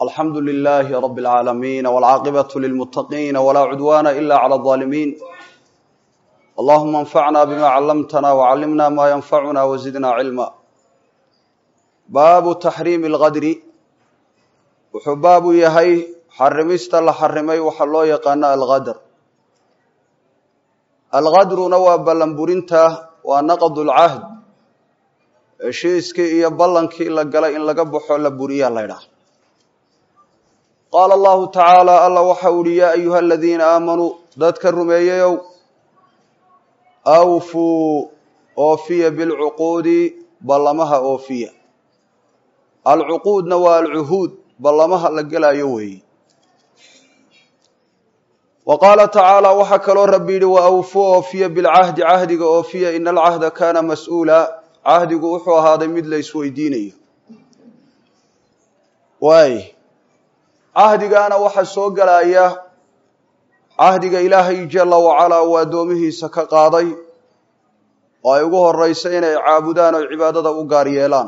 alxamdu lilaahi rab اlcaalamiin wاlcaaqibaة lilmutaqiina wlaa cudwana ila clى الظaalimiin allahuma anfacna bima callamtana wcallimna ma yanfacuna wazidna cilma baabu taxriimi اlgadri wuxuu baabu yahay xarimista la xarimay waxa loo yaqaano algadr algadruna waa ballanburinta waa naqd اlcahd heshiiskii iyo ballankii la galay in laga baxo la buriyaa la ydhaha qaala allahu tacaala alla waxa uhi yaa ayuha aladiina aamanuu dadka rumeeyeyow awfuu oofiya bilcuquudi ballamaha oofiya alcuquudna waa alcuhuud ballamaha la gelayo weeye wa qaala tacaala waxaa kaloo rabbi yidhi wa awfuu oofiya bilcahdi cahdiga oofiya ina alcahda kaana mas-uula cahdigu wuxuu ahaaday mid la isweydiinayo waay cahdigaana waxaa soo gelaya cahdiga ilaahay jala wacalaa uu addoomihiisa ka qaaday oo ay ugu horeysa inay caabudaan oo cibaadada u gaar yeelaan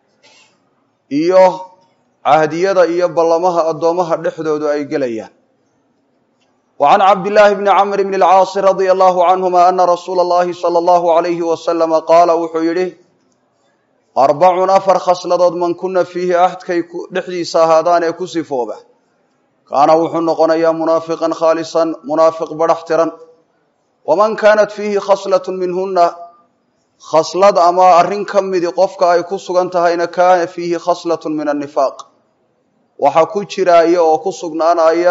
iyo cahdiyada iyo ballamaha addoomaha dhexdoodu ay gelayaan wa can cabdillaahi bni camr bni alcaasi radia allahu canhuma ana rasuula allahi sala allahu alayhi wasalama qaala wuxuu yidhi arbacun afar khasladood man kuna fiihi ahdkay dhexdiisa ahaadaan ee ku sifooba kaana wuxuu noqonayaa munaafiqan khaalisan munaafiq badhax tiran waman kaanat fiihi khaslatun minhuna khaslad ama arrin ka midi qofka ay ku sugan tahayna kaana fiihi khaslatun min annifaaq waxaa ku jiraaya oo ku sugnaanaya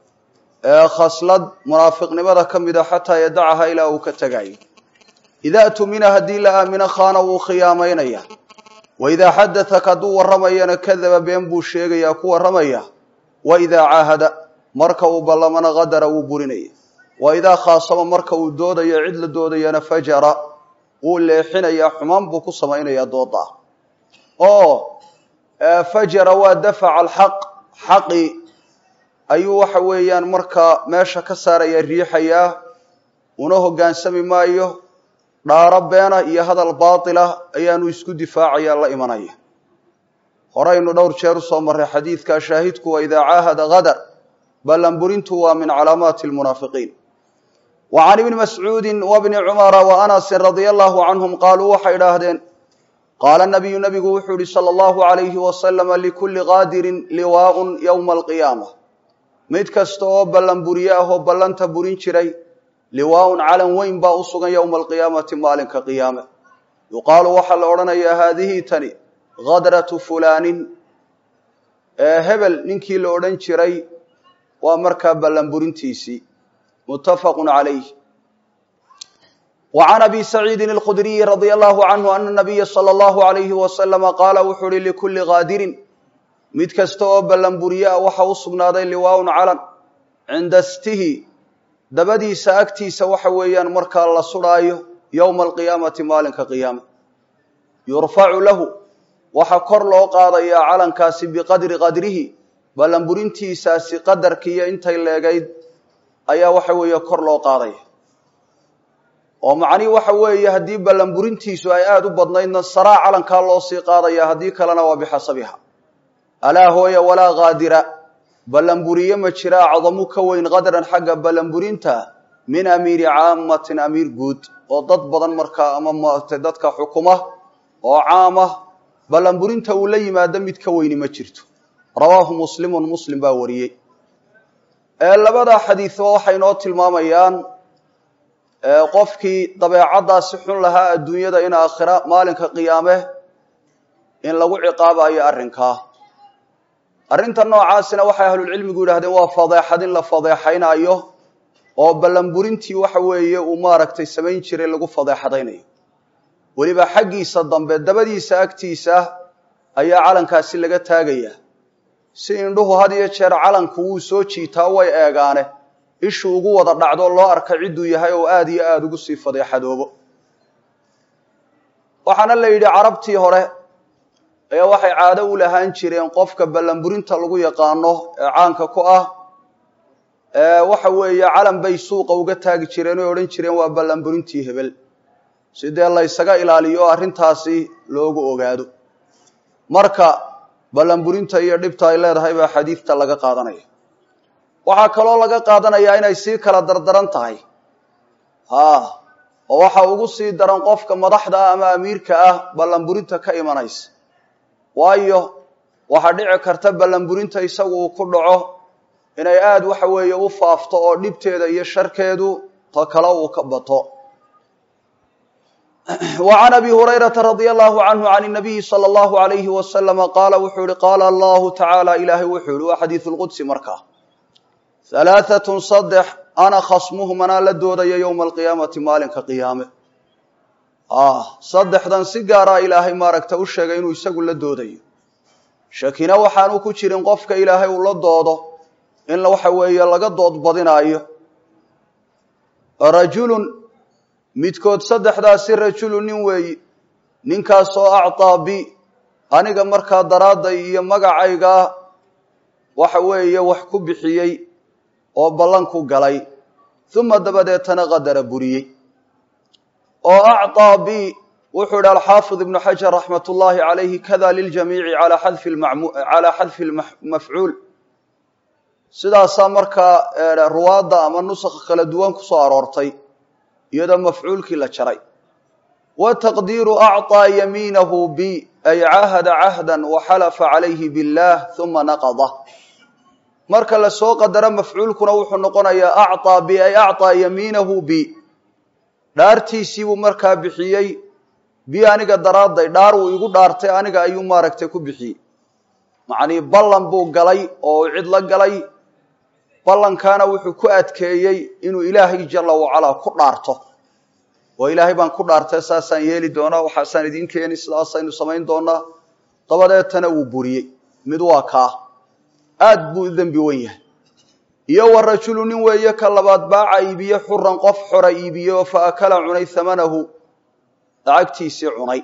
khaslad munaafiqnimada ka mida xataa yadacaha ilaa uu ka tegayo idaa tumina haddii la aamino khaana wuu khiyaamaynaya wa idaa xadatak hadduu warramayana kadaba been buu sheegayaa ku warramaya wa idaa caahada marka uu ballamana qadara wuu burinaya wa idaa khaasama marka uu doodayo cid la doodayana fajara wuu leexinayaa xumaan buu ku samaynayaa dooda oo fajara waa dafaca alxaq xaqi ayuu waxa weeyaan markaa meesha ka saaraya riixayaa una hoggaansami maayo dhaaro beena iyo hadal baatila ayaanu isku difaacaya la imanaya horeynu dhowr jeer usoo marray xadiidka shaahidku wa idaa caahada qadar ballanburintu waa min calaamaati lmunaafiqiin wa can ibni mascuudin wa bni cumara wa anasin radia allahu canhum qaaluu waxay idhaahdeen qaala nabiyu nabigu wuxuu yihi sala allahu alayhi wasalama likulli qaadirin liwaaun yowma alqiyaama mid kasta oo ballanburiye ah oo ballanta burin jiray liwaaun calan weyn baa u sugan yowma alqiyaamati maalinka qiyaame yuqaalu waxaa la odhanayaa haadihi tani hadratu fulaanin hebel ninkii la odhan jiray waa markaa ballanburintiisii muttafaqun calayh wa can abi saciidin alkhudriyi radia allahu canhu ana nabiya sala allahu alayhi wasalama qaala wuxuu uhi likulli qaadirin mid kasta oo ballanburiye ah waxa u sugnaaday liwaaun calan cinda stihi dabadiisa agtiisa waxa weeyaan markaa la sudhaayo yowma alqiyaamati maalinka qiyaama yurfacu lahu waxaa kor loo qaadayaa calankaasi biqadri qadrihi ballanburintiisaasi qadarkiiyo intay leegayd ayaa waxa weeye kor loo qaadaya oo macnihi waxa weeye haddii ballanburintiisu ay aada u badnaydna saraa calankaa loo sii qaadaya haddii kalena waa bixasabiha alaa hooya walaa qaadira ballanburiye ma jira acdamu ka weyn qadran xagga ballanburinta min amiiri caamatin amiir guud oo dad badan markaa ama maaragtay dadka xukuma oo caama ballanburinta uu la yimaado mid ka weyni ma jirto rawaahu muslimun muslim baa wariyey labadaa xadiidba waxay noo tilmaamayaan qofkii dabeecaddaasi xun lahaa adduunyada in aakhira maalinka qiyaame in lagu ciqaabayo arrinkaa arrinta noocaasina waxay ahlulcilmigu yidhahdeen waa fadeexad in la fadeexaynayo oo ballanburintii waxa weeye uu maaragtay samayn jiray lagu fadeexadaynayo weliba xaggiisa dambe dabadiisa agtiisa ayaa calankaasi laga taagayaa si indhuhu had iyo jeer calanku wuu soo jiitaa way eegaane ishu ugu wada dhacdo loo arka cidduu yahay oo aada iyo aada ugu sii fadeexadoobo waxaana la yidhi carabtii hore ayaa waxay caado u lahaan jireen qofka ballanburinta lagu yaqaano ee caanka ku ah waxa weeye calan bay suuqa uga taagi jireen oy odhan jireen waa ballanburintii hebel si dee la ysaga ilaaliyo arrintaasi loogu ogaado marka ballanburinta iyo dhibta ay leedahay baa xadiidta laga qaadanaya waxaa kaloo laga qaadanayaa inay sii kala dardaran tahay haa oo waxa ugu sii daran qofka madaxda ah ama amiirka ah ballanburinta ka imanaysa waayo waxaa dhici karta ballanburinta isagu uu ku dhaco inay aada waxa weeye u faafto oo dhibteeda iyo sharkeedu ta kale uu ka bato وعn أbي هريرة رضي الله عنه عن النبي صلى الله عليه وسلم qاala wuxuu ihi qاala الله taعالى ilahay wuxuu ihi waa xadiiث الqudsi markaa ثaلاثة صدx ana khصmهm anaa la doodaya yومa القiyaamaةi maalinka qiyaame saddexdan si gaaraa ilaahay maaragta u sheegay inuu isagu la doodayo shakina waxaanu ku jirin qofka ilaahay uu la doodo in waxa weeye laga dood badinaayo rajul midkood saddexdaasi rajulu nin weeyi ninkaasoo acطaa bi aniga markaa daraadday iyo magacaygaa waxa weeye wax ku bixiyey oo ballan ku galay uma dabadeetana qadara buriyey oo acطaa bi wuxuu idhi alxaafid ibnu xajar raxmat ullaahi calayhi kada liljamiici calaa xadfi calaa xadfi mafcuul sidaasaa markaa ruwaadda ama nusakha kala duwan ku soo aroortay iyadoo mafcuulkii la jaray wa taqdiiru acطaa yamiinahu bi ay cahada cahda waxalafa calayhi biاllah uma naqada marka la soo qadaro mafcuulkuna wuxuu noqonayaa acطaa bi ay acطaa yamiinahu bi dhaartiisiibuu markaa bixiyey bi aniga daraadday dhaar wuu igu dhaartay aniga ayuu maaragtay ku bixiyey macnii ballan buu galay oo cid la galay ballankaana wuxuu ku adkeeyey inuu ilaahay jala wacalaa ku dhaarto oo ilaahay baan ku dhaartay saasaan yeeli doonaa waxaasaan idiin keeni sidaasaynu samayn doonaa dabadeetana wuu buriyey mid waa kaa aad buu u dembi wen yahay iyo wa rajulu nin weeye ka labaad baaca iibiye xuran qof xora iibiye oo fa akala cunay hamanahu lacagtiisii cunay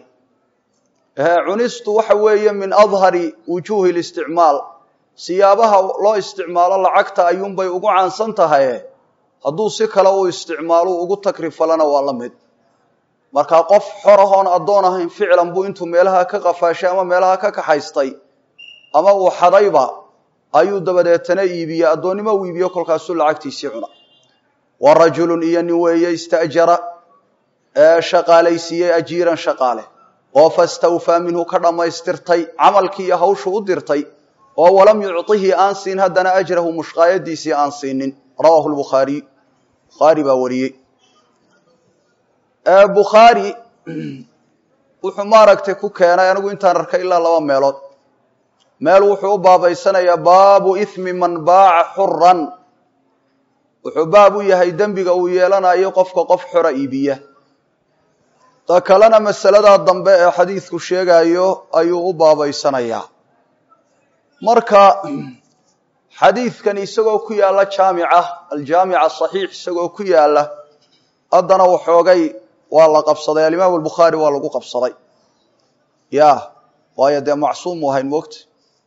cunistu waxa weeye min adhari wujuuhi listicmaal siyaabaha loo isticmaalo lacagta ayuunbay ugu caansan tahaye hadduu si kale u isticmaalo ugu takrifalana waa la mid markaa qof xorahoon addoon ahayn ficlan buu intuu meelaha ka qafaashay ama meelaha ka kaxaystay ama uu xadayba ayuu dabadeetana iibiyey addoonnimo uu iibiyo kolkaasuu lacagtiisii cuna wa rajulun iyo nin weeye ista'jara ee shaqaalaysiiyey ajiiran shaqaale oo fastawfaa minhu ka dhammaystirtay camalkii iyo hawshu u dirtay oo walam yucطihi aan siin haddana ajrahu mushqaayadiisii aan siinin rawaahu lbukhaariy bukhaari baa wariyey bukhaari wuxuu maaragtay ku keenay anigu intaan arkay ilaa laba meelood meel wuxuu u baabaysanayaa baabu ithmi man baaca xuran wuxuu baab u yahay dembiga uu yeelanayo qofka qof xora iibiya ta kalena masaladaa dambe ee xadiidku sheegayo ayuu u baabaysanayaa marka xadiidkan isagoo ku yaalla jaamica aljaamica saxiix isagoo ku yaalla haddana waxoogay waa la qabsaday alimaam albukhaari waa lagu qabsaday ya waayo dee macsuum u ahayn moogta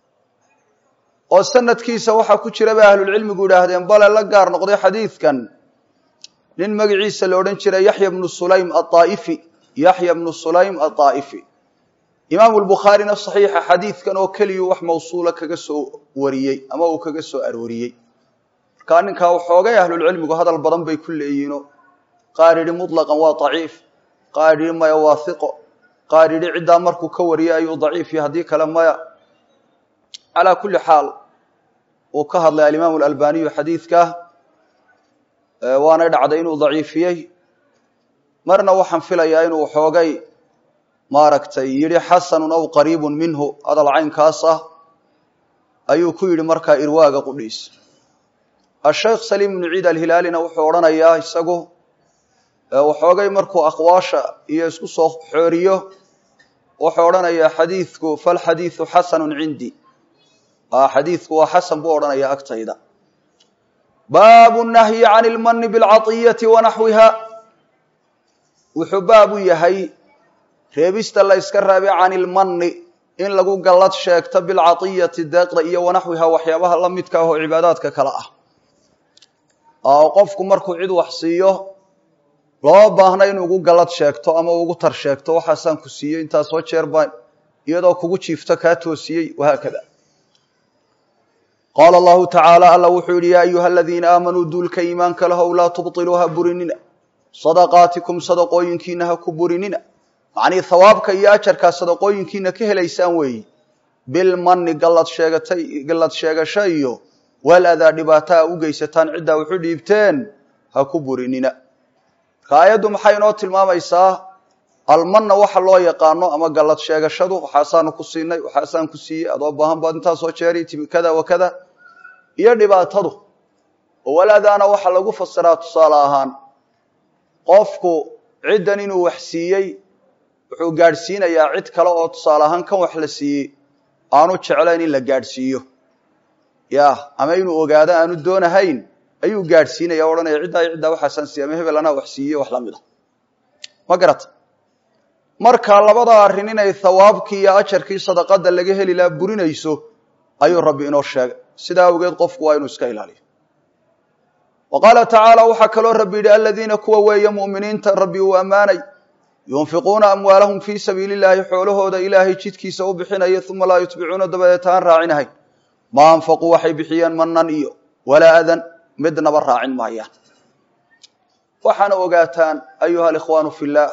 oo sanadkiisa waxaa ku jira bay ahlulcilmigu yidhaahdeen bale la gaar noqday xadiidkan nin magaciisa la odhan jiray yaxya bnu sulaym aaa'ifi yaxya bnu sulaym aaa'ifi imaamu lbukhaarina saxiixa xadiidkan oo keliyu wax mawsuula kaga soo wariyey ama uu kaga soo arooriyey markaa ninkaa waxoogay ahlulcilmigu hadal badan bay ku leeyihiino qaar yidhi mutlaqan waa daciif qaar yidhi maya waa hiqo qaar yidhi ciddaa markuu ka wariyay ayuu daciif iyo haddii kale maya calaa kulli xaal uu ka hadlay alimaamu alalbaniyu xadiidka waanay dhacday inuu daciifiyey marna waxaan filayaa inuu waxoogay maaragtay yidhi xasanun aw qariibun minhu hadal caynkaas ah ayuu ku yidhi markaa irwaaga qudhiis asheekh saliim ibnu ciid alhilaalina wuxuu odhanayaa isagu waxoogay markuu aqwaasha iyo isku soo xooriyo wuxuu odhanayaa xadiidku falxadiidu xasanun cindi xadiidku waa xasan buu odhanayaa agtayda baabu nahyi can ilmani bilcaطiyati wanaxwiha wuxuu baab u yahay reebista la yska raabay can ilmani in lagu gallad sheegto bilcaطiyati deeqda iyo wanaxwiha waxyaabaha la midka ah oo cibaadaadka kale ah oo qofku markuu cid wax siiyo loo baahna in ugu gallad sheegto ama ugu tar sheegto waxaasaan ku siiyey intaasoo jeer baan iyadoo kugu jiifto kaa toosiyey wahaakada qaala allahu tacaala alla wuxuu yidhi yaa ayuha aladiina aamanuu duulka iimaanka lahow laa tubtiluu ha burinina sadaqaatikum sadaqooyinkiina ha ku burinina macnii hawaabka iyo ajarkaa sadaqooyinkiina ka helaysaan weeyi bilmanni gallad sheegatay gallad sheegasho iyo wal adaa dhibaataa u geysataan ciddaa wuxu dhiibteen ha ku burinina marka aayaddu maxay inoo tilmaamaysaa almanna waxa loo yaqaano ama gallad sheegashadu waxaasaanu ku siinay waxaasaan ku siiyey adoo baahan baad intaasoo jeeri timi kada wa kada iyo dhibaatadu oo walaadaana waxaa lagu fasiraa tusaale ahaan qofku ciddan inuu wax siiyey wuxuu gaadhsiinayaa cid kale oo tusaale ahaan kan wax la siiyey aanu jeclayn in la gaadhsiiyo ya ama inuu ogaado aanu doonahayn ayuu gaadhsiinaya o odhanaya ciddaa iyo ciddaa waxaasaan siiya ama hebel anaa wax siiyey wax la mid a ma garata marka labada arrin inay thawaabkii iyo ajarkii sadaqada laga heli laha burinayso ayuu rabbi inoo sheegay sidaa awgeed qofku waa inuu iska ilaaliyo wa qaala tacaala waxaa kaloo rabbi yidhi aladiina kuwa weeye mu'miniinta rabbi uu ammaanay yunfiquuna amwaalahum fii sabiili illaahi xoolahooda ilaahay jidkiisa u bixinaya uma laa yutbicuuna dabadeeta aan raacinahayn maa anfaquu waxay bixiyeen manan iyo walaa adan midnaba raacin maayaan waxaana ogaataan ayuha alikhwaanu fi illaah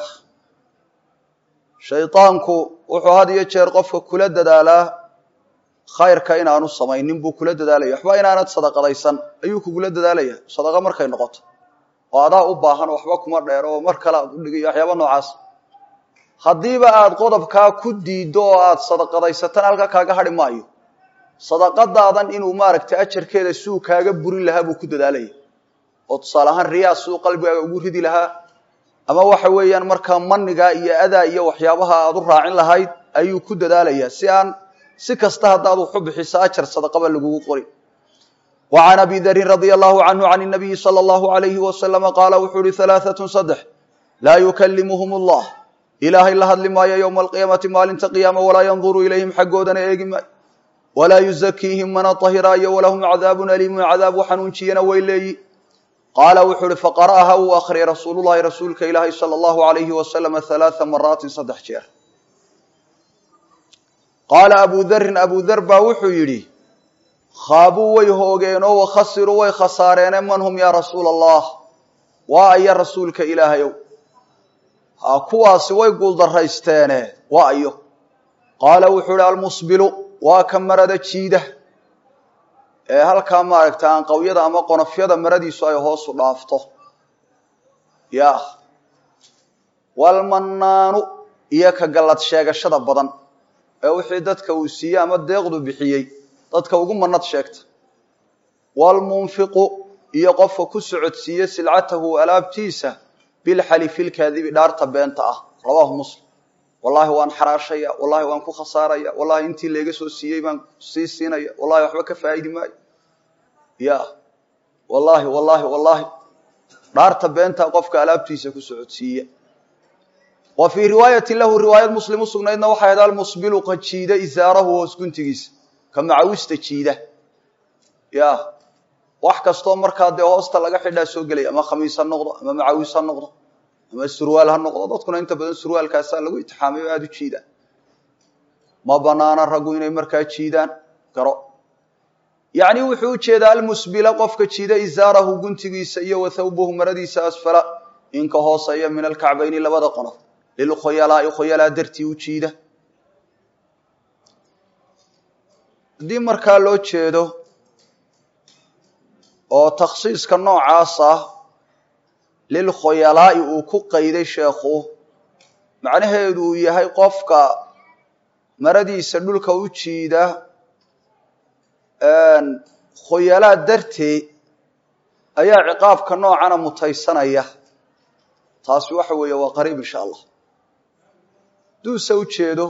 shaydaanku wuxuu had iyo jeer qofka kula dadaalaa khayrka inaanu samaynin buu kula dadaalaya waxba inaanad sadaqadaysan ayuu kugula dadaalaya sadaqa markay noqoto oo adaa u baahan waxba kuma dheer oo mar kale aad udhigayo waxyaaba noocaas haddiiba aad qodobkaa ku diiddo oo aad sadaqadaysatan halka kaaga hadhi maayo sadaqadaadan inuu maaragtay ajarkeeda siuu kaaga burin lahaa buu ku dadaalaya oo tusaale ahaan riyaa siduu qalbigaaga ugu ridi lahaa ama waxa weeyaan markaa manigaa iyo adaa iyo waxyaabaha aad u raacin lahayd ayuu ku dadaalayaa si aan si kasta haddaad waxu bixiso ajar sadaqaba lagugu qori wa can abi darin radia allahu canhu can nabiyi sala allahu alayhi wasalama qaala wuxuu uhi halaaatun saddex laa yukalimuhum allah ilaahay la hadli maayo yowma alqiyaamati maalinta qiyaama walaa yanduru ilayhim xaggoodana eegi maayo walaa yuzakiihim mana tahiraayo walahum cadaabun aliimun cadaabu xanuunjiyana way leeyi qaala wuxuu uhi faqara'aha uu akhriyay rasuulullahi rasuulka ilaahay sala allahu alayhi wasalama halaaa maraatin saddex jeer qaala abu darin abu dar baa wuxuu yidhi khaabuu way hoogeenoo wakhasiruu way khasaareene man hum yaa rasuula allah waa aya rasuulka ilaahayow ha kuwaasi way guuldarraysteene waa ayo qaala wuxuu ihi almusbilu waa ka marada jiida ee halkaa maaragta aanqawyada ama qonofyada maradiisu ay hoosu dhaafto ya walmannaanu iyo ka gallad sheegashada badan ee wixii dadka uu siiyey ama deeqdu bixiyey dadka ugu manad sheegta waalmunfiqu iyo qofka ku socodsiiye silcatahu alaabtiisa bilxalifi lkaadibi dhaarta beenta ah rawaahu muslim wallahi waan xaraashaya wallahi waan ku khasaaraya wallahi intii layga soo siiyey baan sii siinaya wallahi waxba ka faa'idi maayo ya wallahi wallahi wallahi dhaarta beenta qofka alaabtiisa ku socodsiiya wa fii riwaayati lahu riwaayad muslim u sugnaydna waxay ahayd almusbilu ka jiida isaarahu hoos guntigiisa ka macawista jiida ya wax kastoo markaa dee hoosta laga xidhaa soo gelaya ama khamiis ha noqdo ama macawis ha noqdo ama surwaal ha noqdo dadkuna inta badan surwaalkaasaa lagu itixaamay oo aada u jiidaan ma banaana raggu inay markaa jiidaan garo yacni wuxuu u jeedaa almusbila qofka jiida isaarahu guntigiisa iyo wa thawbahu maradiisa asfala inka hooseeya min alkacbayni labada qonof lilkhoyalaai khoyalaa dartii u jiida haddii markaa loo jeedo oo takhsiiska noocaas ah lilkhoyalaa'i uu ku qayday sheekhu macnaheedu uu yahay qofka maradiisa dhulka u jiida khoyalaa darteed ayaa ciqaabka noocana mutaysanaya taasi waxa weeye waa qariib insha allah haduuse u jeedo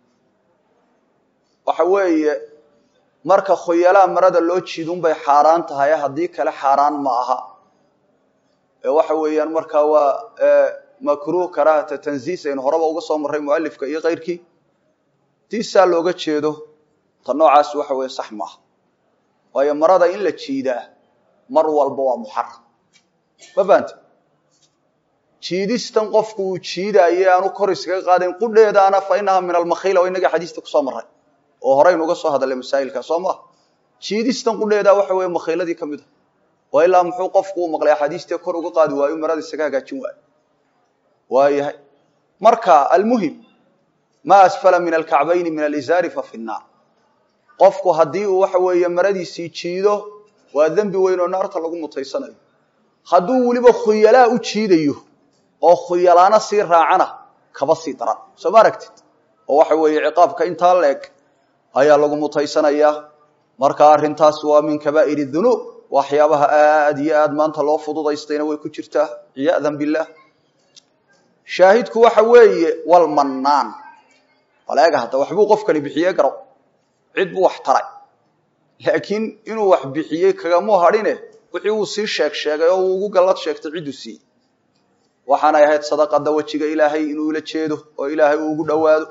waxa weeye marka khoyalaa marada loo jiidun bay xaaraan tahay haddii kale xaaraan ma aha ee waxa weeyaan markaa waa makruh karaahata tanziis aynu horeba uga soo marray mualifka iyo keyrkii hadii saa looga jeedo ta noocaas waxa weeye sax maaha waayo marada in la jiidaa mar walba waa muxaram ma fahamte jiidistan qofku uu jiidaaye aanu kor iskaga qaadayn qudheedaana fa inaha min almakhiila oo inaga xadiista kusoo maray oo horeynu uga soo hadalay masaa'ilka soo maha jiidistan qudheedaa waxa weeye makhiiladii ka mid a waa ilaa muxuu qofku u maqlay axaadiistee kor uga qaadi waayo marada isaga hagaajin waayo waayahay marka almuhim maa asfala min alkacbayni min alizaari fa fi nnaar qofku haddii uu waxa weeye maradiisii jiido waa dembi weyn oo naarta lagu mutaysanayo hadduu weliba khuyalaa u jiidayo oo khuyalaana sii raacana kaba sii daran soo ma aragtid oo waxa weeye ciqaabka intaa leeg ayaa lagu mutaysanayaa marka arrintaas waa min kabaa'ir dunuub waxyaabaha aad iyo aad maanta loo fududaystayna way ku jirtaa ciyaadan billaah shaahidku waxa weeye walmannaan waleega hadda waxbuu qofkani bixiye garow cid buu wax taray laakiin inuu wax bixiyey kagamuu hadhine wixii uu sii sheeg sheegay oo uu ugu gallad sheegtay cidduu siiyey waxaanay ahayd sadaqada wejiga ilaahay inuu ila jeedo oo ilaahay uu ugu dhowaado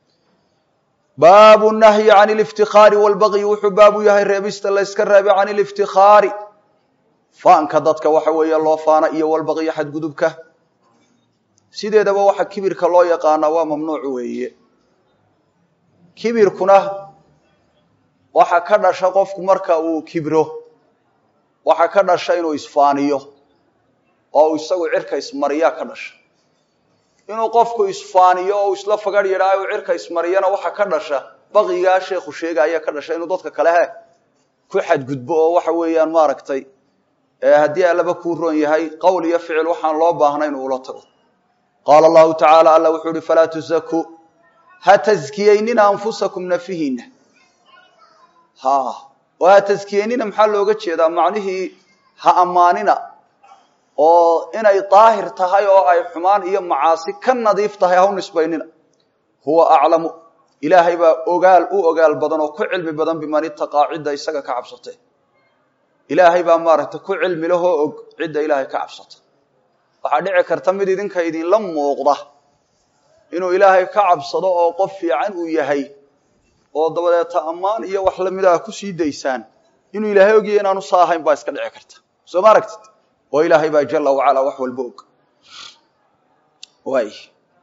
baabu nahyi can liftikhaari walbaqyi wuxuu baabu yahay reebista la yska reebay can liftikhaari faanka dadka waxa weeye loo faana iyo walbaqyi xadgudubka sideedaba waxa kibirka loo yaqaanaa waa mamnuuc weeye kibirkuna waxa ka dhasha qofku marka uu kibro waxa ka dhasha inuu isfaaniyo oo isagu cirka ismariyaa ka dhasha inuu qofku isfaaniyo oo isla fagar yidhaayo uu cirka ismariyana waxa ka dhasha baqigaa sheekhu sheegaya ka dhasha inuu dadka kale he ku xadgudbo oo waxa weeyaan maaragtay haddii allaba kuu roon yahay qowl iyo ficil waxaan loo baahnayn uula tago qaala allahu tacaala alla wuxuu uhi falaa tusakuu ha taskiyeynina anfusakum nafihiina ha oo ha taskiyeynina maxaa looga jeedaa macnihii ha ammaanina oo inay daahir tahay oo ay xumaan iyo macaasi ka nadiif tahay ha u nisbaynina huwa aclamu ilaahay baa ogaal u ogaal badan oo ku cilmi badan biman itaqaa cidda isaga ka cabsatay ilaahay baa maaragtay ku cilmi lahoo og cidda ilaahay ka cabsata waxaa dhici karta mid idinka idinla muuqda inuu ilaahay ka cabsado oo qof fiican uu yahay oo dabadeeta ammaan iyo wax lamida a kusii daysaan inuu ilaahay ogyahay inaanu saa ahayn baa iska dhici karta soo ma aragtid oo ilaahay baa jala wacala wax walba og waay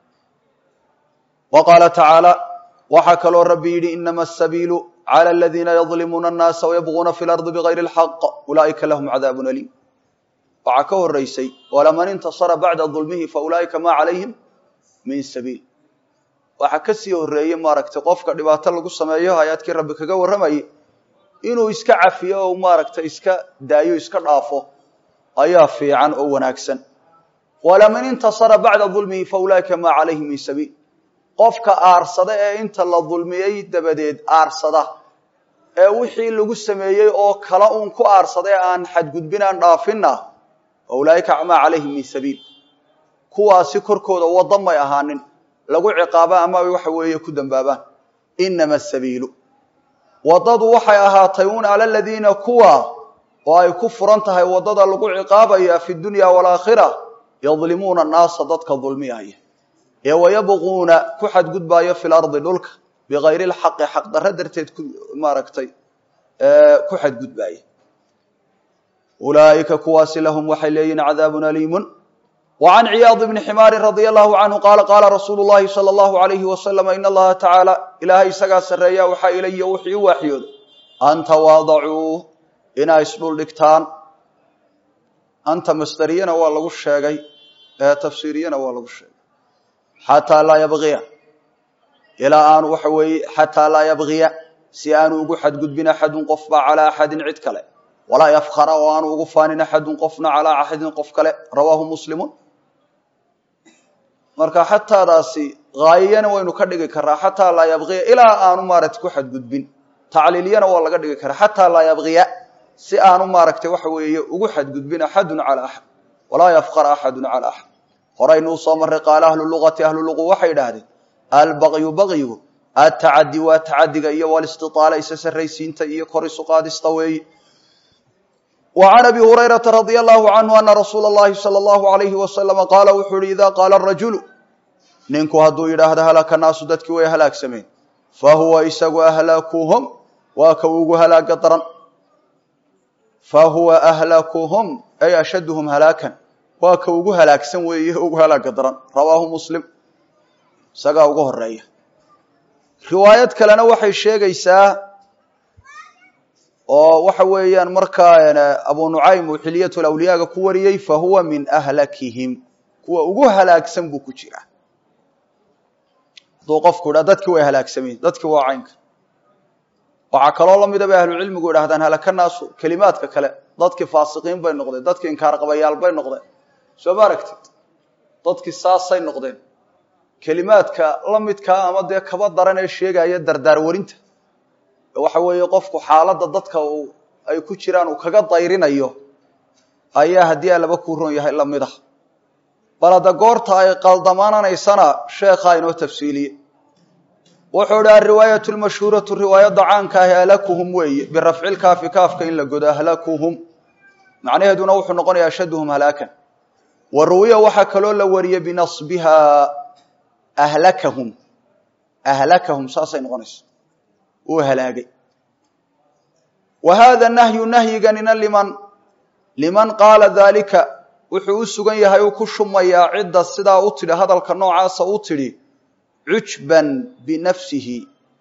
wa qaala tacaala waxaa kaloo rabbi yidhi inama asabiilu cala aladiina yadlimuuna annaasa wayabquuna fi lardi bigayri lxaq ulaa'ika lahum cadaabun aliim waxaa ka horeysay walaman intasara bacda dulmihi fa ulaa'ika maa calayhim min sabiil waxaa kasii horeeyey maaragtay qofka dhibaato lagu sameeyo hay-adkii rabbi kaga warramayay inuu iska cafiyo oo maaragtay iska daayo iska dhaafo ayaa fiican oo wanaagsan walaman intasara bacda dulmihi fa ulaa'ika maa calayhim min sabiil qofka aarsada ee inta la dulmiyey dabadeed aarsada ee wixii lagu sameeyey oo kala uun ku aarsada ee aan xadgudbin aan dhaafinna fa ulaa'ika maa calayhim min sabiil kuwaasi korkooda wadda may ahaanin lagu ciqaaba ama waxa weeye ku dambaabaan inama asabiilu waddadu waxay ahaatay un ala ladiina kuwa oo ay ku furan tahay waddada lagu ciqaabaya fi dunya waalaakhira yadlimuuna annaasa dadka dulmiyaya ee wayabquuna ku xadgudbaayo fi lardi dhulka bigayri lxaqi xaq darro darteed ku maaragtay ku xadgudbaaya ulaa'ika kuwaasi lahum waxay leeyihin cadaabun aliimun وعن عyاaض بن حmاr رضي الله عنه qال qاla رsuuل اللhi صلى الله عليه وسلم iن الlaha taعaaلى ilahay isagaa sareeya waxaa ilay wxii u waaxyooday an تواadacuu inaa isdhul dhigtaan anta masderiyana waa lagu sheegay tafsiiriyana waa lagu sheegay xatىa laa ybغiya ilaa aanu waxa weeye xatىa laa ybغiya si aanu ugu xadgudbin axadu qofba calى axadi cid kale walaa yfkra oo aanu ugu faanin axadu qofna calىa axadin qof kale rawaahu muslimu marka xataadaasi haayiyana waynu ka dhigi karaa xataa laa yabqiya ilaa aanu maaragtay ku xadgudbin tacliiliyana waa laga dhigi karaa xataa laa yabqiya si aanu maaragtay waxa weeye ugu xadgudbin axadun calaa axad walaa yafqara axadun calaa axad horaynuu soo marray qaala ahlu luqati ahlu luqu waxay idhaahdeen albaqyu baqyigu atacadi waa tacadiga iyo walistiaala isa sarraysiinta iyo kor isu qaadista weeye وعن أبي هريرة رضي الله عنه أن رsuuل اللhi صلى الله عليه وسلم qاala wuxuu hi إذا qاala الرaجuل ninku hadduu yidhaahdo halaka naasu dadkii way halaagsameen fahuwa isagu أhlaakuhum waa ka ugu halaaga daran fahuwa أhlaakuhum ay ashadهm halaakan waa ka ugu halaagsan weeye ugu halaaga daran rawaahu muslim isagaa uga horeeya riwaayad kalena waxay sheegaysaa oo waxa weeyaan markaa abu nucaym uu xiliyat lawliyaaga ku wariyey fa huwa min ahlakihim kuwa ugu halaagsan buu ku jira hadduu qofku idhaa dadkii way halaagsameen dadkii waa caynka waxaa kaloo lamida bay ahlucilmigu idhahdaan halaka naasu kelimaadka kale dadkii faasiqiin bay noqdeen dadkii inkaar qabayaal bay noqdeen soo ma aragtid dadkii saasay noqdeen kelimaadka la midkaa ama dee kaba daran ee sheegaya dardaar warinta waxa weeye qofku xaaladda dadka uu ay ku jiraan uu kaga dayrinayo ayaa haddii alaba kuu ron yahay lamid ah bal hadda goorta ay qaldamaananaysana sheekhaa inoo tafsiiliye wuxuu idhi alriwaayatu lmashhuuratu riwaayadda caanka ahi ahlakuhum weeye birafcilkaafi kaafka in la godo ahlakuhum macnaheeduna wuxuu noqonayaa ashaduhum halaakan wa ruwiya waxaa kaloo la wariyey binasbiha ahlakahum ahlakahum saasay noqonaysa uu halaagay wa haada nahyu nahyiganina liman liman qaala daalika wuxuu u sugan yahay uu ku shumayaa cidda sidaa u tidhi hadalka noocaasa u tidhi cujban binafsihi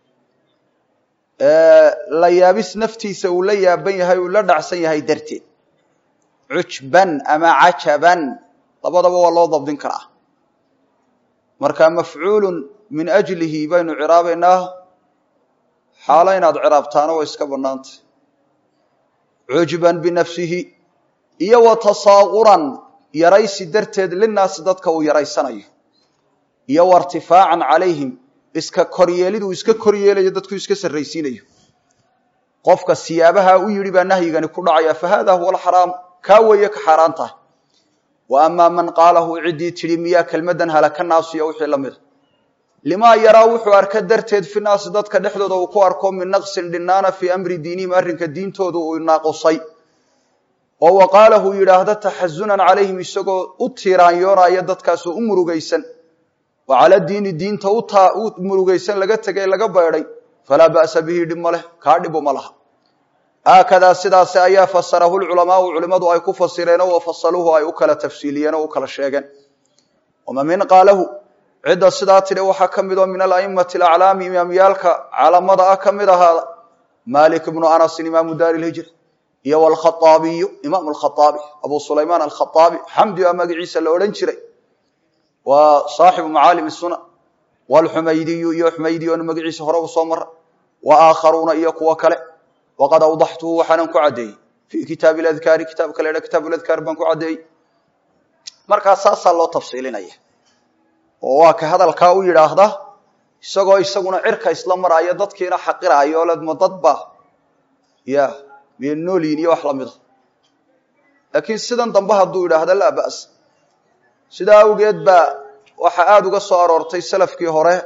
la yaabis naftiisa uu la yaaban yahay uu la dhacsan yahay darteed cujban ama cajaban labadaba waa loo dabdin karaa marka mafcuulun min ajlihi baynu ciraabaynaa xaalo inaad ciraabtaana way iska bannaantay cujban binafsihi iyo wa tasaaquran yaraysi darteed linaasi dadka uu yaraysanayo iyo wa irtifaacan calayhim iska koryeeliduu iska koryeelayo dadku iska sarraysiinayo qofka siyaabaha u yidhi baa nahyigani ku dhacaya fa hada huwa alxaraam kaa weeye ka xaaraan tahay wa amaa man qaalahu ciddii tidhi miyaa kelmaddan halaka naasu iyo wixii la mida limaa yaraa wuxuu arka darteed fi naasi dadka dhexdooda uu ku arko min naqsin dhinaana fii amri diinihim arrinka diintooda uu naaqusay oo wa qaalahu yidhaahda taxasunan calayhim isagoo u tiiraanyoonaya dadkaasoo u murugaysan wa cala diini diinta u murugaysan laga tegay laga beedhay falaa ba'sa bihi dhib ma leh kaa dhibu ma laha haakadaa sidaasi ayaa fasarahu lculamaau culimmadu ay ku fasireenoo wa fasaluuhu ay u kala tafsiiliyeen oo u kala sheegeen wama min qaalahu cidda sidaa tidhi waxaa ka mid oo min ala'immati alaclaami imaamyaalka calamada ah ka mid ahaada malik ibnu anasin imaamu daari lhijra iyo wlkhaaabiyu imaam lkhaaabi abu sulaymaan alkhaaabi xamdi a magaciisa la odhan jiray waa saaxibu macaalim sunan wlxumaydiyu iyo xumaydi oonu magaciisa hore u soo mara wa aakharuuna iyo kuwo kale waqad awdaxtuhu waxaanan ku caddeeyey fii kitaabi ladkaari kitaabka la dha kitaab ladkaar baan ku caddeeyey markaa saasaa loo tafsiilinaya oo waa ka hadalkaa u yidhaahda isagoo isaguna cirka isla maraayo dadkiina xaqiraayo ledmo dadba ya miya noolyin iyo wax lamida laakiin sidan dambe hadduu yidhaahda laa ba's sidaa awgeed baa waxaa aada uga soo aroortay salafkii hore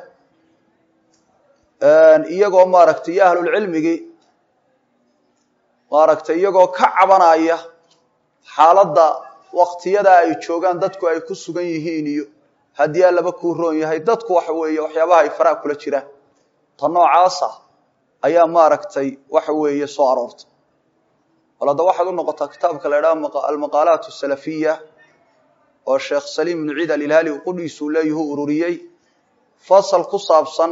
iyagoo maaragtay iyo ahlulcilmigii maaragtay iyagoo ka cabanaya xaaladda waktiyada ay joogaan dadku ay ku sugan yihiin iyo haddii allaba kuu roon yahay dadku waxa weeye waxyaabaha ay faraha kula jiraan ta noocaasa ayaa maaragtay waxa weeye soo aroortay bal hadda waxaad u noqotaa kitaabka la idhaha almaqaalaat asalafiya oo sheekh saliim ibnu ciid alilhaali uu qudhiisuu leeyahuu ururiyey fasal ku saabsan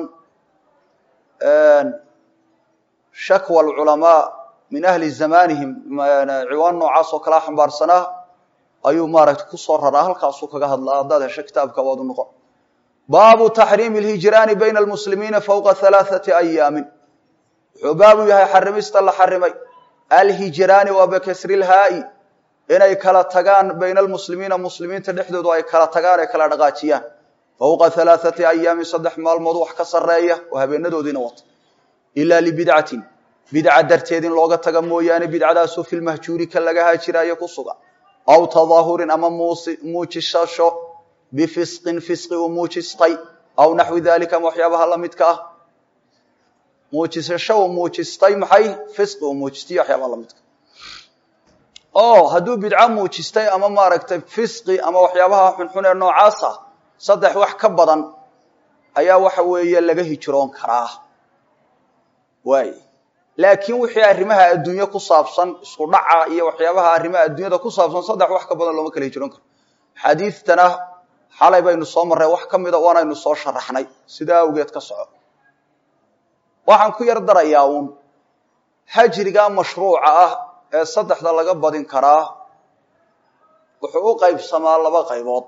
shakwa alculamaa min ahli zamanihim ciwaan noocaas oo kalaa xambaarsanaa ayuu maaragtay kusoo raraa halkaasuu kaga hadlaa haddaad hesho kitaabka waad u noqon baabu taxriimi alhijraani bayna almuslimiina fowqa halaathati ayaamin wuxuu baabu yahay xarimista la xarimay alhijraani waa bikasri lhaa'i inay kala tagaan bayna almuslimiina muslimiinta dhexdoodu ay kala tagaan ee kala dhaqaajiyaan fowqa halaathati ayaamin saddex maalmood wax ka sarreeya oo habeenadoodiina wata ilaa libidcatin bidca darteed in looga taga mooyaane bidcadaasoo filmahjuuri ka laga haajiraayo ku sugan aw tadaahurin ama muujisasho bifisqin fisqi uu muujistay aw naxwi dalika ama waxyaabaha la midka ah muujisasho uu muujistay maxay fisqi uu muujistay waxyaabaha la midka o hadduu bidco muujistay ama maaragtay fisqi ama waxyaabaha xunxun ee noocaasa saddex wax ka badan ayaa waxa weeye laga hijroon karaa waay laakiin wixii arrimaha adduunye ku saabsan isku dhaca iyo waxyaabaha arrimaha adduunyada ku saabsan saddex wax ka badan looma kala hijroon karo xadiidtana xalay baynu soo marray wax ka mida waanaynu soo sharaxnay sidaa awgeed ka soco waxaan ku yar darayaa uun hajriga mashruuca ah ee saddexda laga badin karaa wuxuu u qaybsamaa laba qaybood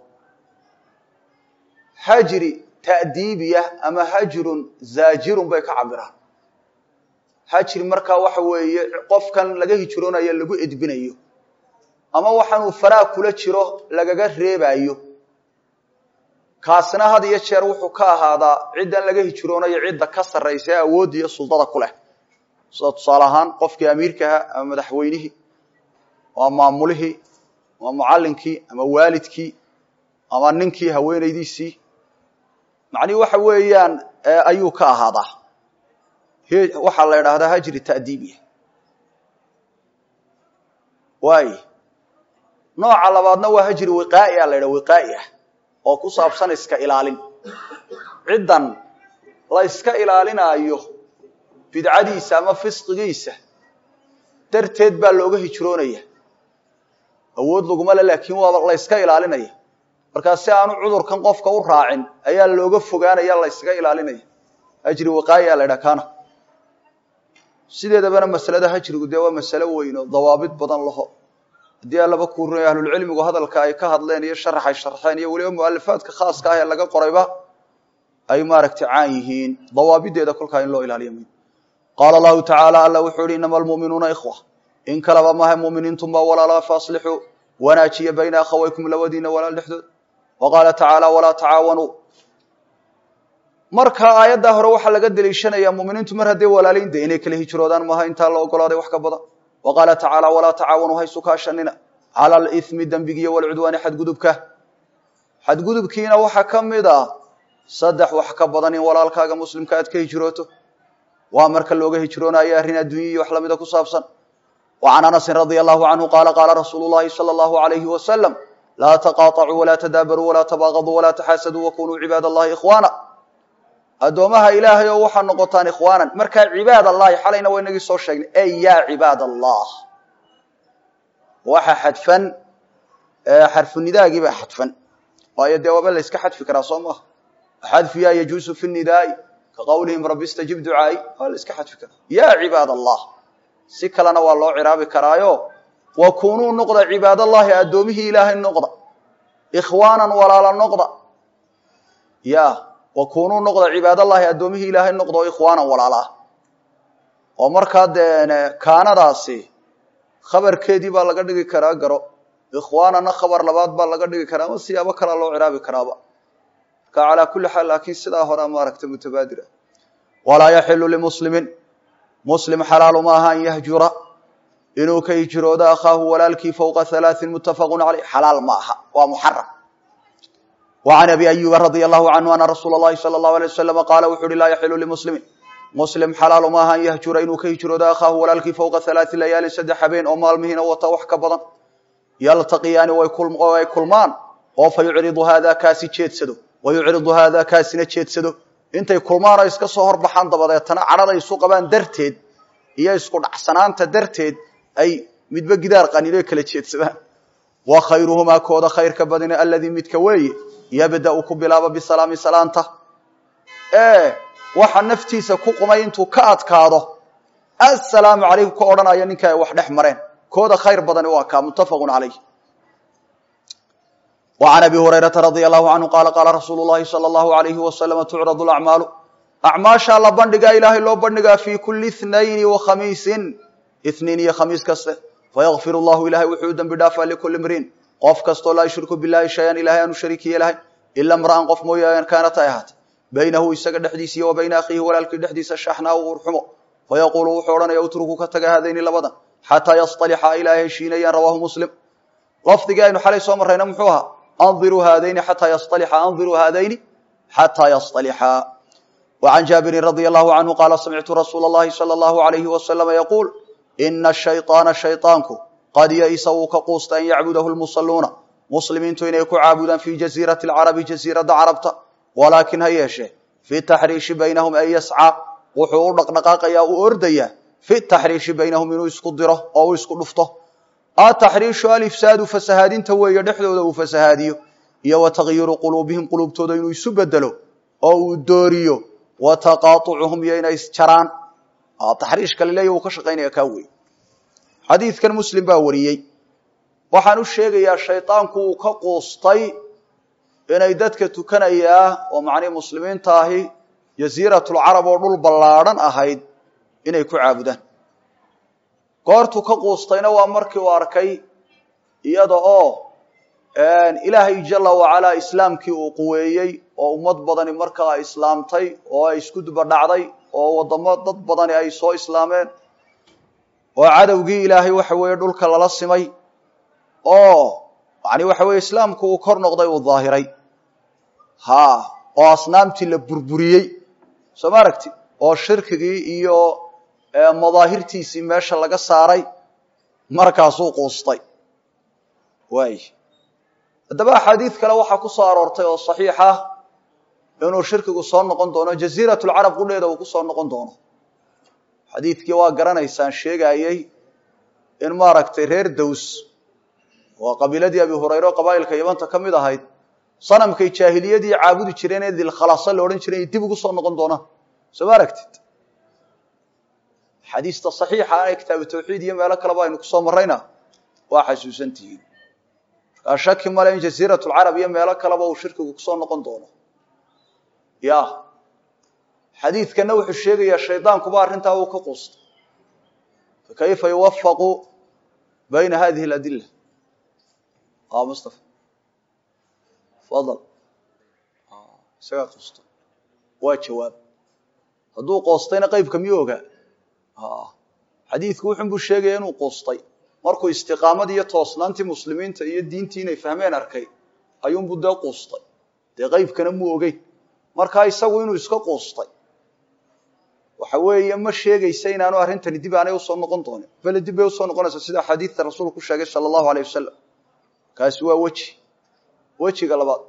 hajri ta'diibiya ama hajrun zaajirun bay ka cabiraan hajri markaa waxa weeye qofkan laga hijroonayo lagu edbinayo ama waxaanuu faraa kula jiro lagaga reebayo kaasina had iyo jeer wuxuu ka ahaadaa ciddan laga hijroonayo cidda ka sarraysa ee awoodda iyo suldada ku leh sida tusaale ahaan qofkii amiirkaha ama madaxweynihii ama maamulihii ama mucallinkii ama waalidkii ama ninkii haweenaydiisii macnihi waxa weeyaan ayuu ka ahaadaa waxaa la idhaahdaa hajri ta'diibiya waay nooca labaadna waa hajri wiqaa'i a la ydhaha wiqaa'i ah oo ku saabsan iska ilaalin ciddan la iska ilaalinaayo bidcadiisa ama fisqigiisa darteed baa looga hijroonaya awood laguma le laakiin waa la yska ilaalinaya markaa si aanu cudurkan qofka u raacin ayaa looga fogaanaya la yskaga ilaalinaya hajri wiqaa'i a la ydhaha kana sideedabana masalada hajrigu dee waa masalo weyn oo dawaabid badan laho haddii allaba kuurinay ahlulcilmigu hadalka ay ka hadleen iyo sharaxay sharxeen iyo weliba mualifaadka khaaska ah ee laga qorayba ay maaragtay caan yihiin dawaabideeda kolkaa in loo ilaaliya muhim qaala allahu tacaala alla wuxuu yihi inama almu'minuuna ikhwa in kalaba maha muminiintunba walaala faaslixuu wanaajiya bayna akhawaykum labadiina walaal dhexdood wa qaala tacaala walaa tacaawanuu marka aayaddaa hore waxaa laga deliishanayaa muminiintu mar hadday walaalayn de inay kala hijroodaan maaha intaa la ogolaaday wax ka badan wa qaala tacaala walaa tacaawanuu haysu kaashanina cala alithmi dembigiiyo walcudwaani xadgudubka xadgudubkiina waxaa ka mid a saddex wax ka badan in walaalkaaga muslimka aad ka hijrooto waa marka looga hijroonayo arrin adduunya iyo wax lamida ku saabsan wa can anasin radia allahu canhu qaala qaala rasuulu llahi sala allahu alayhi wasalam laa taqaaطacuu walaa tadaabaruu walaa tabaaqaduu walaa taxaasaduu wakunuu cibaad allahi ikhwaana addoomaha ilaahay oo waxaa noqotaan ikhwaanan markaa cibaad allahi xalayna waa inagii soo sheegnay ey yaa cibaad allah waxa xadfan xarfunidaagii baa xadfan waayo dee waaba la yska xadfi karaa soo maaha xadfiyaa yajuusu fi nidaai ka qowlihim rabbi istajib ducaai waa la iska xadfi karaa yaa cibaad allah si kalena waa loo ciraabi karaayo wa kunuu noqda cibaad allahi addoomihii ilaahay noqda ikhwaanan walaala noqda ya wa kunuu noqda cibaadallahi addoomihii ilaahay noqda oo ikhwaanan walaala ah oo markaa dee kaanadaasi khabarkeedii baa laga dhigi karaa garo ikhwaanana khabar labaad baa laga dhigi karaa ama siyaabo kalea loo ciraabi karaaba marka calaa kulli xaal laakiin sidaa horea maaragta mutabaadir ah walaa yaxilu limuslimin muslim xalaalu maaha an yahjura inuu ka hijroodo akhaahu walaalkii fowqa halaain muttafaqun caleyh xalaal ma aha waa muxaram وعن أبي أيوب رضي الله عنه أن رsuuل اللhi صلى الله عليه وسلم قال wuxu uhi laa يحل لمسلم مسلم xalaal maaha an yhjura inuu ka hijroodo akhaahu walaalkii fوqa ثaلaaثi layaalin saddex habeen oo maalmihiina wata wax ka badan yaltaqiyaani oo ay kulmaan oo fa yucridu hada kaasi jeedsado wa yucridu hada kaasina jeedsado intay kulmaan oo iska soo horbaxaan dabadeetana cadhada isu qabaan darteed iyo isku dhacsanaanta darteed ay midba gidaar qaniino kala jeedsadaan wa khayruhumaa kooda khayrka badina aladii midka weeye yabda-u ku bilaabo bisalaami salaanta ee waxa naftiisa ku qumay intuu ka adkaado assalaamu calaykum ka odhanaya ninka ay wax dhex mareen kooda khayr badani waa kaa muttafaqun calayh wa can abi hurayrata radia allahu canhu qaala qaala rasuulu llahi sala allahu alayhi wasalama tucradu lacmaalu acmaashaa la bandhigaa ilaahay loo bandhigaa fii kulli ithnayni wa khamiisin ithniin iyo khamiis kaste fayakfir llahu ilahay wuxuu u dembi dhaafaa likulli mriin qof kastoo laa yushriku bilahi shay-an ilahay aanu shariiki yeelahay ila mra'an qof mooyaane kaanat ay ahaatay baynahu isaga dhexdiisa iyo wa bayna akhiihi walaalkii dhexdiisa shaxnaa u urxumo fayaquulu wuxuu odhanaya utruku ka taga haadayni labadan xataa yastalixa ilaa heshiinayaan rawaahu muslim lafdigii aynu xalay soo marrayna muxuu ahaa andiruu haadayni xataa yastalixa andiruu haadayni xataa yastalixa wa can jaabirin radia allahu canhu qaala samictu rasuula allahi sala allahu alayhi wasalama yaquul ina shayطaana shayطaanku qad ya-isa wuu ka quusta an yacbudahu lmusalluuna muslimiintu inay ku caabudaan fii jasiirati alcarabi jasiiradda carabta walaakin ha yeeshee fi taxriishi baynahum ay yascaa wuxuu u dhaqdhaqaaqayaa u ordayaa fi taxriishi baynahum inuu isku diro oo u isku dhufto ataxriishu alifsaadu fasahaadinta weeye dhexdooda uu fasahaadiyo iyo wa takyiru quluubihim quluubtooda inuu isu bedelo oo uu dooriyo wa taqaaطucuhum iyo inay isjaraan taxriishka laleeya uu ka shaqaynaya kaa wey xadiidkan muslim baa wariyey waxaan u sheegayaa shaydaanku uu ka quustay inay dadka tukanayaa oo macnii muslimiinta ahi jasiiratulcarab oo dhul ballaadhan ahayd inay ku caabudaan goortuu ka quustayna waa markii uu arkay iyada oo ilaahay jala wacalaa islaamkii uu quweeyey oo ummad badani markaa islaamtay oo ay isku duba dhacday oo waddamo dad badani ay soo islaameen oo cadowgii ilaahay waxa weeye dhulka lala simay oo yani waxa weeye islaamku uu kor noqday uu daahiray ha oo asnaamtii la burburiyey soo ma aragti oo shirkigii iyo madaahirtiisii meesha laga saaray markaasuu quustay waay haddaba axaadiid kale waxaa ku soo aroortay oo saxiix ah inuu shirkigu soo noqon doono jasiiratulcarab qudheeda uu ku soo noqon doono xadiidkii waa garanaysaan sheegayey in maaragtay reer dows oo qabiiladii abi hurayre oo qabaa'ilka yamanta ka mid ahayd sanamkay jaahiliyadii caabudi jireen ee dilkhalasa la odhan jiray dib ugu soo noqon doonaan soo ma aragtid xadiista saxiixa ee kitaabu tawxiid iyo meelo kaleba aynu kusoo marrayna waa xasuusan tihiin markaa shaki male in jasiiratulcarab iyo meelo kaleba uu shirkigu kusoo noqon doono ya xadiidkana wuxuu sheegayaa shaydaankuba arrintaa uu ka quustay fakayfa yuwafaqu bayna hadihi aladila a mustafa fadal isagaa quusta waa jawaab hadduu qoostayna qeybka miyuu ogaa xadiidku wuxun buu sheegaya inuu quustay markuu istiqaamadii iyo toosnaantii muslimiinta iyo diintii inay fahmeen arkay ayuunbuu dee quustay dee qeybkana muu ogeyn markaa isagu inuu iska quustay waxa weeye ma sheegaysa inaanu arrintani dib aanay usoo noqon doonin bale dib bay usoo noqonaysa sida axaadiidta rasuulku ku sheegay sala allahu aleyh wasalam kaasi waa weji wejiga labaad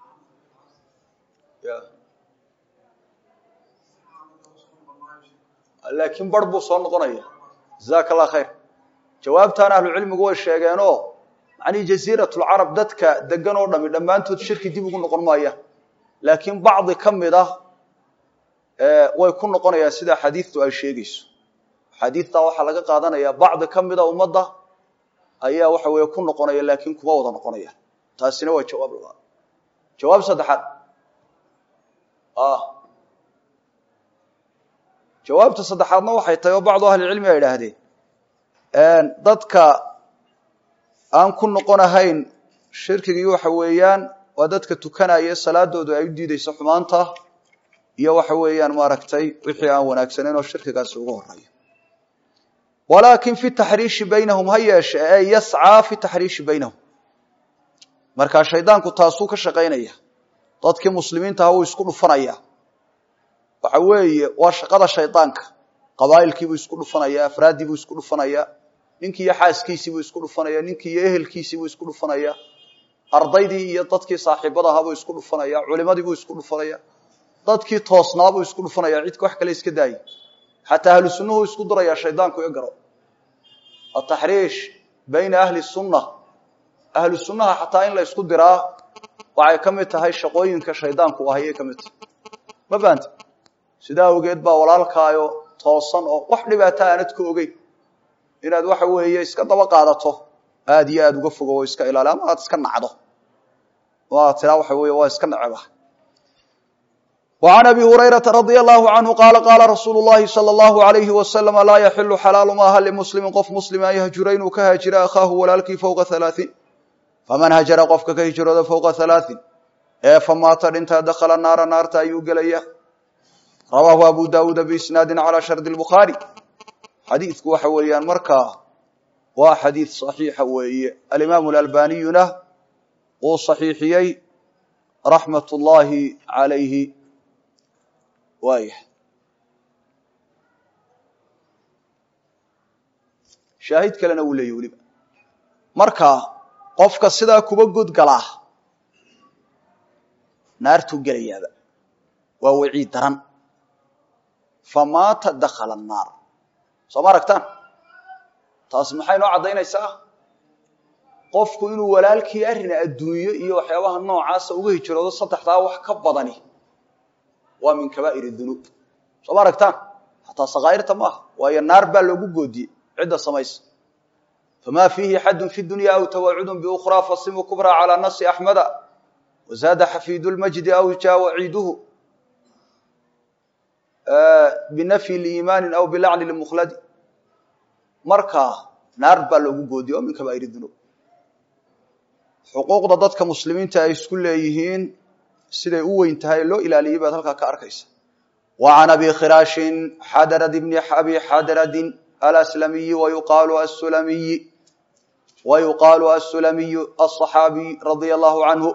laakiin bar buu soo noqonaya jazaaka allah khayr jawaabtaan ahlucilmigu way sheegeenoo macnii jasiiratulcarab dadka degan oo dhami dhammaantood shirki dib ugu noqon maayaan laakiin bacdi ka mid ah way ku noqonayaan sida xadiidtu ay sheegayso xadiidtaa waxaa laga qaadanayaa bacdi ka mida ummadda ayaa waxa weeye ku noqonaya laakiin kuma wada noqonayaan taasina waa jawaab labaad jawaab saddexaad jawaabta saddexaadna waxay tahay oo bacdu ahlicilmi ay idhaahdeen dadka aan ku noqonahayn shirkigii waxa weeyaan waa dadka tukanaya salaadoodu ay u diideyso xumaanta iyo waxa weeyaan maaragtay wixii aan wanaagsanayn oo shirkigaasi ugu horeeya walaakin fi taxriishi baynahum ha yeeshe ee yascaa fi taxriishi baynahum markaa shaydaanku taasuu ka shaqaynaya dadkii muslimiinta ah wuu isku dhufanaya waxa weeye waa shaqada shaydaanka qabaa'ilkiibuu isku dhufanaya afraaddiibuu isku dhufanaya ninkii iyo xaaskiisiibuu isku dhufanaya ninkii iyo ehelkiisiibuu isku dhufanaya ardaydii iyo dadkii saaxiibada ahaabuu isku dhufanaya culimadiibuu isku dhufanaya dadkii toosnaabuu isku dhufanaya cidka wax kale iska daayay xataa ahlu sunnuhu isku durayaa shaydaanku i garo ataxriish bayna ahli sunna ahlu sunnaha xataa in la isku diraa waxay ka mid tahay shaqooyinka shaydaanku ahayay ka mid tahay ma fahanta sidaa awgeed baa walaalkaayo toosan oo wax dhibaato aanad ka ogeyn inaad waxa weeye iska daba qaadato aada iyo aada uga fogo oo iska ilaali ama aad iska nacdo oo aad tiraa waxa weeye waa iska neceba وعن أبي هريرة رضي الله عنه قال قال رsuuل اللhi صلى الله عليه وسلم لاa يحل xلاaل maaha لمسلم qof مسلم an yhجura inuu ka hاaجira أخاahu walaalkii فوقa ثaلاثين faman hajara qofka ka hijrooda فوقa ثaلاثين ee famaata dhintaa dakla naara naarta ayuu gelaya rawaahu abu dawuud بisnaadi عalى sharد الbخaarي xadiidku waxa weeyaan markaa waa xadiid صaxiixa weeye alimaamu اأlbaniyuna uu صaxiixiyey raxmaة الlahi عalayhi waaya shaahid kalena wuu leeyahy weliba marka qofka sidaa kuba godgalaa naartuu gelayaaba waa waciid daran famaata dakala annaar soo ma aragtaan taasi maxay noo caddaynaysaa qofku inuu walaalkii arrin adduunyo iyo waxyaabaha noocaasa uga hijroodo saddexdaa wax ka badani waa min kabaa'ir dunuub soo ma aragtaan xataa sakaa'irta maaha waayo naar baa loogu goodiyey cidda samaysa famaa fiihi xadun fi dunya aw tawacudun biukhraa fasimu kubraa calaa nasi axmeda wazaada xafiidu lmajdi aw jaa waciiduhu binafyi liimaanin aw bilacni limukhladi markaa naar baa loogu goodiye oo min kabaa'ir dunuub xuquuqda dadka muslimiinta ay isku leeyihiin siday u weyn tahay loo ilaaliyey baad halkaa ka arkaysa wa can abi khiraashin xadarad bni abi xadaradin alaslamiyi wayuqaalu asulamiyi wayuqaalu asulamiyu aلصaxaabiy radia allahu canhu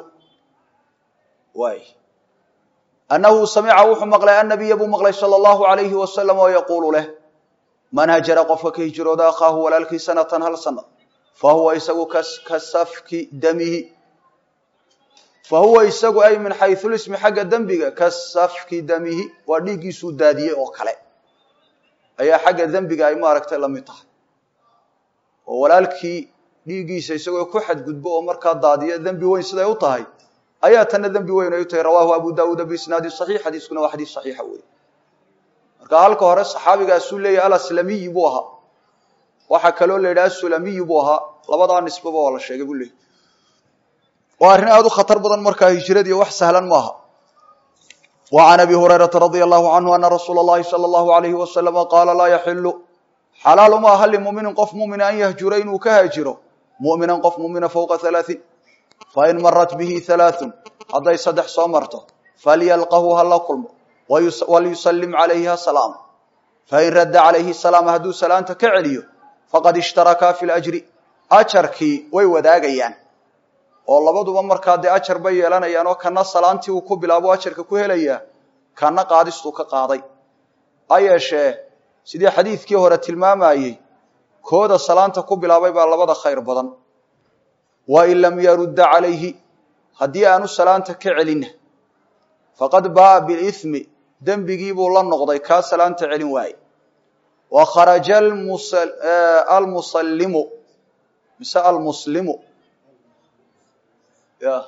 waay annahu samica wuxuu maqlay annabiya buu maqlay sala allahu alayhi wasalam oo yaquulu leh man hajara qofka ka hijrooda akhaahu walaalkii sanatan hal sana fahuwa isagu ka safki damihi fahuwa isagu ay min xayulismi xagga dembiga ka safki damihi waa dhiiggiisuu daadiyey oo kale ayaa xagga dembiga ay maaragtay la mid tahay oo walaalkii dhiiggiisa isagoo ku xadgudbo oo markaa daadiya dembi weyn siday u tahay ayaa tanna dembi weyn ay u tahay rawaahu abu daawuuda biisnaadi saxiix xadiiskuna waa xadiis saxiixa wey marka halka hore saxaabigaasuu leeyahy alaslamiyi buu ahaa waxaa kaloo la yidhaha asulamiyi buu ahaa labadaa nisbaba waa la sheegay buu leeyahy waa arrin aada u khatar badan markaa hijradiiyo wax sahlan maaha wa can abi hurayrata radia allahu canhu ana rasuula اllahi salى allahu alayhi wasalama qaala laa yaxilu xalaal uma aha limuminin qof mumina an yahjura inuu ka haajiro muminan qof mumina fowqa halaaثin fain marat bihi halaaثun hadday saddex soo marto falyalqahu ha la kulmo walyusalim calayhi ha salaamo fain radda calayhi salaama hadduu salaanta ka celiyo faqad ishtarakaa fi lajri ajarkii way wadaagayaan oo labaduba markaa dee ajar bay yeelanayaan oo kana salaantii uu ku bilaabo ajarka ku helayaa kana qaadistuu ka qaaday ha yeeshee sidii xadiidkii hore tilmaamayey kooda salaanta ku bilaabay baa labada khayr badan wain lam yarudda calayhi haddii aanu salaanta ka celinna faqad baaa bilithmi dembigii buu la noqday kaa salaanta celin waaye wa kharaja almusallimu mise almuslimu ya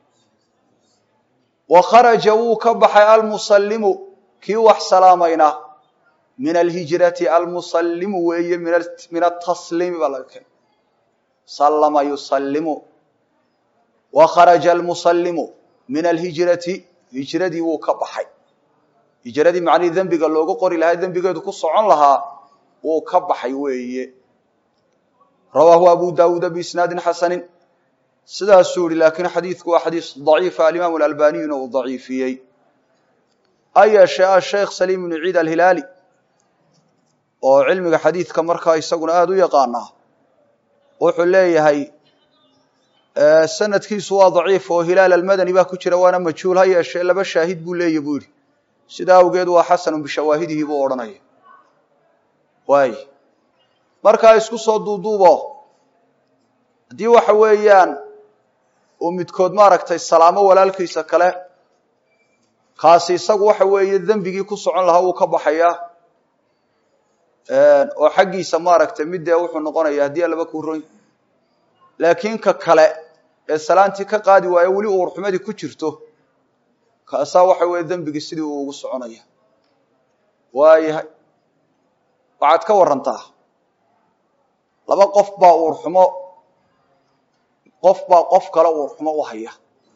wa kharaja wuu ka baxay almusallimu kii wax salaamayna min alhijrati almusallimu weeye min atasliimi baa laga keenay sallama yusallimu wa kharaja almusallimu min alhijrati hijradii wuu ka baxay hijradii macnihii dembiga loogu qori lahaa dembigeedu ku socon lahaa wuu ka baxay weeye rawaahu abu daawuuda biisnaadin xasanin sidaasuu yihi laakiin xadiidku waa xadiis daciifa alimaamu alalbaniyuna uu daciifiyey ha yeeshee asheekh saliim ibnu ciid alhilaali oo cilmiga xadiidka markaa isaguna aada u yaqaanaa wuxuu leeyahay sanadkiisu waa daciif oo hilaal almadani baa ku jira waana majhuul ha yeeshee laba shaahid buu leeya buu yihi sida awgeed waa xasanun bishawaahidihi buu odhanaya waay markaa isku soo duuduubo haddii waxa weeyaan uu midkood maaragtay salaamo walaalkiisa kale kaasi isagu waxa weeye dembigii ku socon lahaa wuu ka baxayaa oo xaggiisa maaragtay middee wuxuu noqonaya haddii alaba kuu roy laakiin ka kale ee salaantii ka qaadi waayo weli uurxumadii ku jirto kaasaa waxa weeye dembigii sidii uu ugu soconaya waayahay waxaad ka warantaa laba qof baa uurxumo qof baa qof kale uurxumo u haya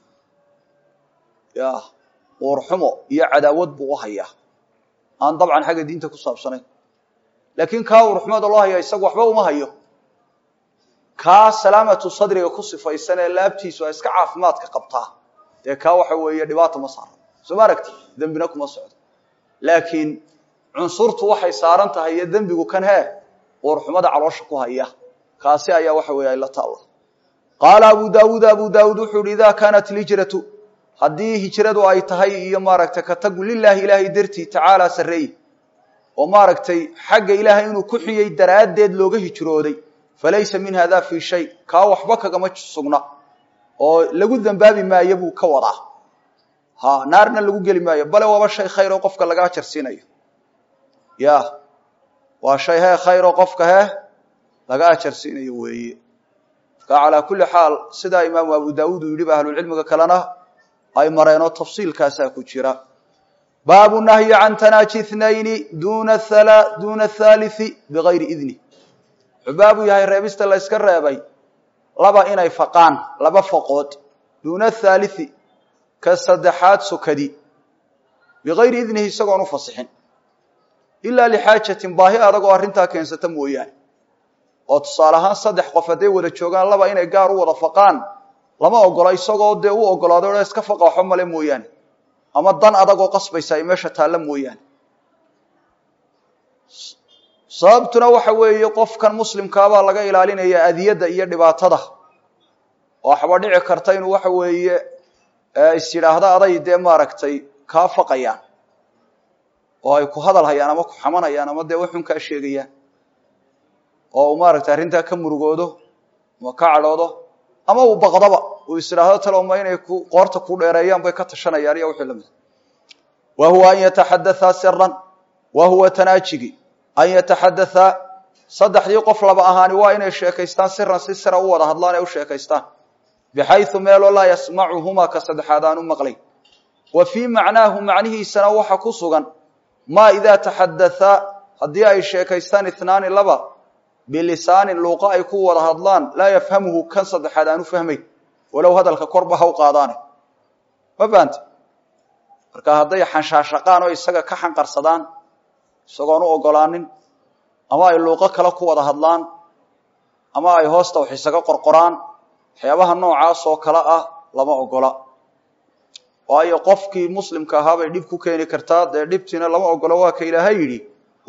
ya uurxumo iyo cadaawad buu u hayaa aan dabcan xagga diinta ku saabsanayn laakiin kaa uurxumada loo haya isagu waxba uma hayo kaa salaamatu sadriga ku sifaysan ee laabtiisu ay iska caafimaadka qabtaa dee kaa waxa weeye dhibaata ma saara soo ma aragti dembina kuma socdo laakiin cunsurtu waxay saaran tahay iyo dembigu kan hee uurxumada caloosha ku haya kaasi ayaa waxa weeye ay la taalla qaala abu daawuud abu daawuud wuxuu yihi idaa kaanat lhijratu haddii hijradu ay tahay iyo maaragtay ka tagu lilaahi ilaahay dartii tacaala sarreey oo maaragtay xagga ilaahay inuu ku xiyey daraaddeed looga hijrooday falaysa min hada fii shay kaa waxba kagama sugna oo lagu dembaabi maayo buu ka wadaa ha naarna lagu geli maayo bale waaba shay khayr oo qofka laga ajarsiinayo ya waa shay hee khayr oo qofka hee laga ajarsiinayo weeye marka calaa kulli xaal sidaa imaamu abu daawuud uu yidhi ba ahlulcilmiga kalena ay mareenoo tafsiilkaasaa ku jira baabu nahyi can tanaaji ithnayni duna duuna athalithi bigayri idni wuxuu baabu yahay reebista la yska reebay laba inay faqaan laba faqood duuna athaalithi ka saddexaad sokadi bigayri idnihi isagoon u fasixin ilaa lixaajatin baahi adagoo arrintaa keensata mooyaane oo tusaale ahaan saddex qof hadday wada joogaan laba inay gaar u wada faqaan lama ogola isagoo dee u ogolaado o iska faqa waxba male mooyaane ama dan adagoo qasbaysa ay meesha taalla mooyaane sababtuna waxa weeye qofkan muslimkaabaa laga ilaalinaya adiyadda iyo dhibaatada oo waxba dhici karta inuu waxa weeye is yidhaahda aday dee maaragtay kaa faqayaan oo ay ku hadal hayaan ama ku xamanayaan ama dee waxun kaa sheegayaan oo uu maaragtay arrintaa ka murugoodo ama ka cadhoodo ama uu baqdaba uu is idhaahdo taloma inay qoorta ku dheereeyaan bay ka tashanayaan iyo wixii lamid wa huwa an yataxadathaa siran wa huwa tanaajigi an yataxadathaa saddexdii qof laba ahaani waa inay sheekaystaan siran si sira u wada hadlaan ee u sheekaystaan bixayu meeloo laa yasmacuhumaa ka saddexaad aan u maqlayn wa fii macnaahu macnihiisana waxa ku sugan maa idaa taxadathaa haddii ay sheekaystaan ithnaani laba bilisaanin luuqa ay ku wada hadlaan laa yafhamuhu kan saddexaad aan u fahmayn walow hadalka korba ha u qaadaane ma fahante marka hadday xanshaashaqaan oo isaga ka xanqarsadaan isagoon u ogolaanin ama ay luuqo kale ku wada hadlaan ama ay hoosta wax isaga qorqoraan waxyaabaha noocaas oo kale ah lama ogola waayo qofkii muslimka ahaa bay dhib ku keeni kartaa dee dhibtiina lama ogolo waa ka ilaahay yidhi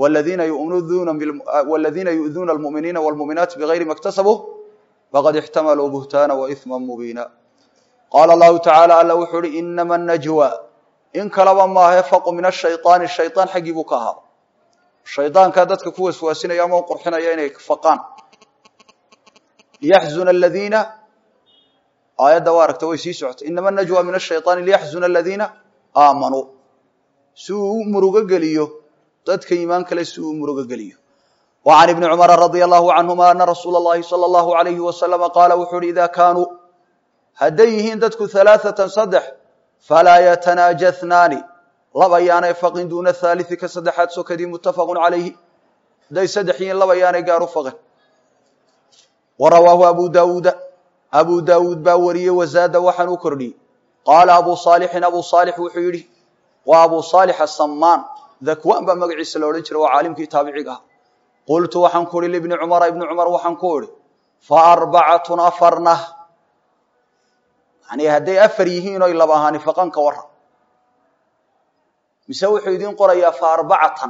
wladiina yu'duuna almu'miniina wlmu'minaati bigayri ma ktasabuu faqad ixtamaluu buhtaana waithma mubiina qaala allahu tacaala alla wuxuu uhi inama najwa in kalaba maahe faqu min ashayطaani shayطaan xaggii buu ka ahaa shaydaankaa dadka ku waswaasinaya ama u qurxinaya inay faqaan liyaxzuna aladiina aayadda waa aragta way sii socotay inama najwa min ashayطaani liyaxzuna aladiina aamanuu si uu u murugo geliyo dadka iimaan kale si uu murugo geliyo wa can ibni cumara radia allahu canhuma ana rasuula اllahi salى allahu alayhi wasalama qaala wuxuu uhi idaa kaanuu hadday yihiin dadku halaaثatan saddex falaa yatanaaja hnaani laba yaanay faqin duuna haaliثi ka saddexaad sokadii muttafaqu calayhi hadday saddex yihiin laba yaanay gaar u faqin wa rawaahu abu daawuuda abu daawuud baa wariyey wazaada waxaan u kordhiyey qaala abu saalixin abu saalix wuxuu yidhi waa abu saalix asamaan dakwaan baa magaciisa la odhan jiray waa caalimkii taabiciga ah qultu waxaan ku ihi libni cumara ibni cumar waxaan ku idhi fa arbacatun afarna yani hadday afar yihiin oy laba ahaani faqan ka warran mise wuxuu idiin qorayaa fa arbacatan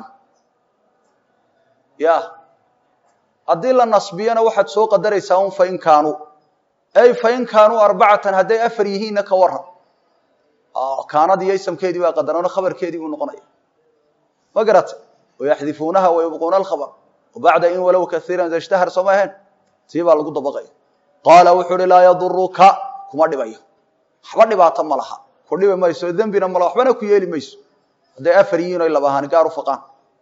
ya haddii la nasbiyana waxaad soo qadaraysaa un fain kaanuu ey fain kaanuu arbacatan hadday afar yihiinna ka warran kaanadii yaysamkeedii baa qadarano khabarkeedii buu noqonaya ma garata wayaxdifuunaha wayubquuna alkhabr wabacda in walow kaiiran zashtahar soo ma ahayn tii baa lagu dabaqaya qaala wuxuu uhi laa yaduruka kuma dhibayo waxba dhibaato ma laha ku dhibi mayso dembina ma laha waxbana ku yeeli mayso hadday afar yihiin oy laba ahaani gaar u faqaan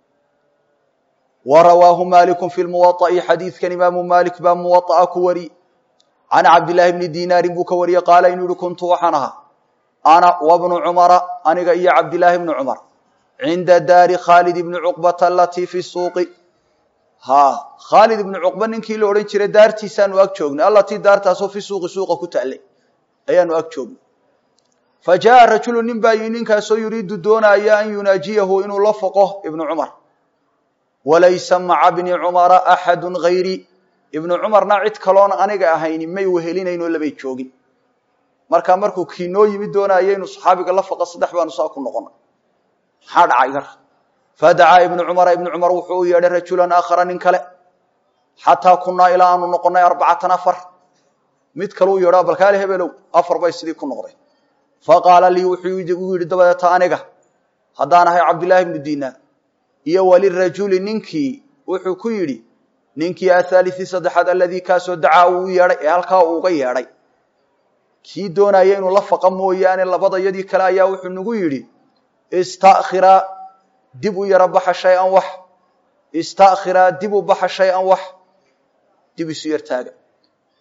wa rawaahu maaliku fi lmuwaطa'i xadiidkan imaamu maalik baa muwaطa'a ku wari can cabdillaahi bni dinaarin buu ka wariyey qaala inuu yihi kuntu waxaan ahaa ana wabnu cumara aniga iyo cabdillaahi bni cumar cinda daari khaalid ibni cuqbata alatii fi suuqi ha khaalid ibni cuqba ninkii la odhan jiray daartiisaanu ag joognay allatii daartaasoo fi suuqi suuqa ku taallay ayaanu ag joognay fa jaaa rajulu nin baa yii ninkaasoo yuriidu doonaya an yunaajiyahu inuu la foqo ibnu cumar walaysa maca bni cumara axadu gayri ibnu cumarna cid kaloon aniga ahayni may wehelinaynoo labay joogin markaa markuu kii noo yimid doonaya inuu saxaabiga la foqo saddex baanu saa ku noqonay maxaa dhacay gar fadacaa ibnu cumara ibnu cumar wuxuu u yeedhay rajulan aakhara nin kale xataa kunaa ilaa aanu noqonay arbacatan afar mid kale u yeedho balkaale hebelow afar bay sidii ku noqday faqaala lii wuxuu u yidhi dabadeeta aniga haddaan ahay cabdillaahi ibnu dinaar iyo walirajuli ninkii wuxuu ku yidhi ninkii athaalii saddexaad aladii kaasoo dacaa uu u yeedhay ee halkaa uu uga yeedhay kii doonaya inuu la faqa mooyaane labadayadii kale ayaa wuxuu nagu yidhi istakhiraa dib u yaro baxa shay-an wax istakhiraa dib u baxa shay-an wax dib isu yar taaga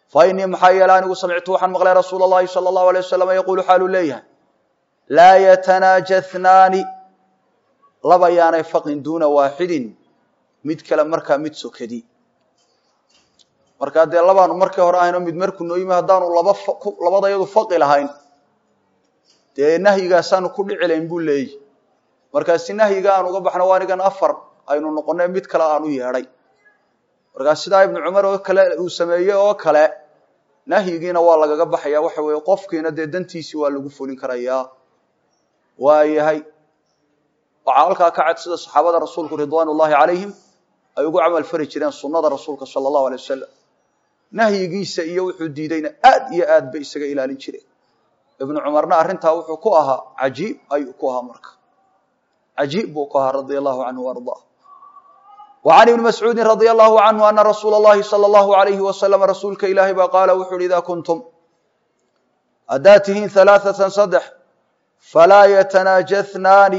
fa inii maxaa yeele anigu samictu waxaan maqlay rasuula اllahi salى اllahu alay wasalam yaquulu xaaluu leeyahay laa yatanaajathnaani laba yaanay faqin duuna waaxidin mid kale markaa mid sokadi markaa dee labaanu markii hore ahayno mid markuu noo yimi haddaanu laba labadayadu faqi lahayn dee nahyigaasaanu ku dhici layn buu leeyahy markaa si nahyiga aan uga baxno waa anigan afar aynu noqonay mid kale aan u yeedhay markaa sidaa ibnu cumar oo kale uu sameeyey oo kale nahyigiina waa lagaga baxaya waxa weeye qofkiina dee dantiisii waa lagu fulin karayaa waayahay waxaa halkaa ka cad sida saxaabada rasuulku ridwaan ullahi calayhim ay ugu camal fari jireen sunnada rasuulka sala allahu alay wasalam nahyigiisa iyo wuxuu diidayna aad iyo aad bay isaga ilaalin jireen ibnu cumarna arrintaa wuxuu ku ahaa cajiib ayuu ku ahaa marka cajiib buu ku ahaa radia allahu canhu ardaa وعن بن مسعوudi رضي الله عنه أنa رsuuل اللhi صلى الله عليه وسلم rasuulka ilaahay ba qaala wuxu uhi إida kunتم haddaad tihiin ثaلاثة صدح falaa yتناajaثnaani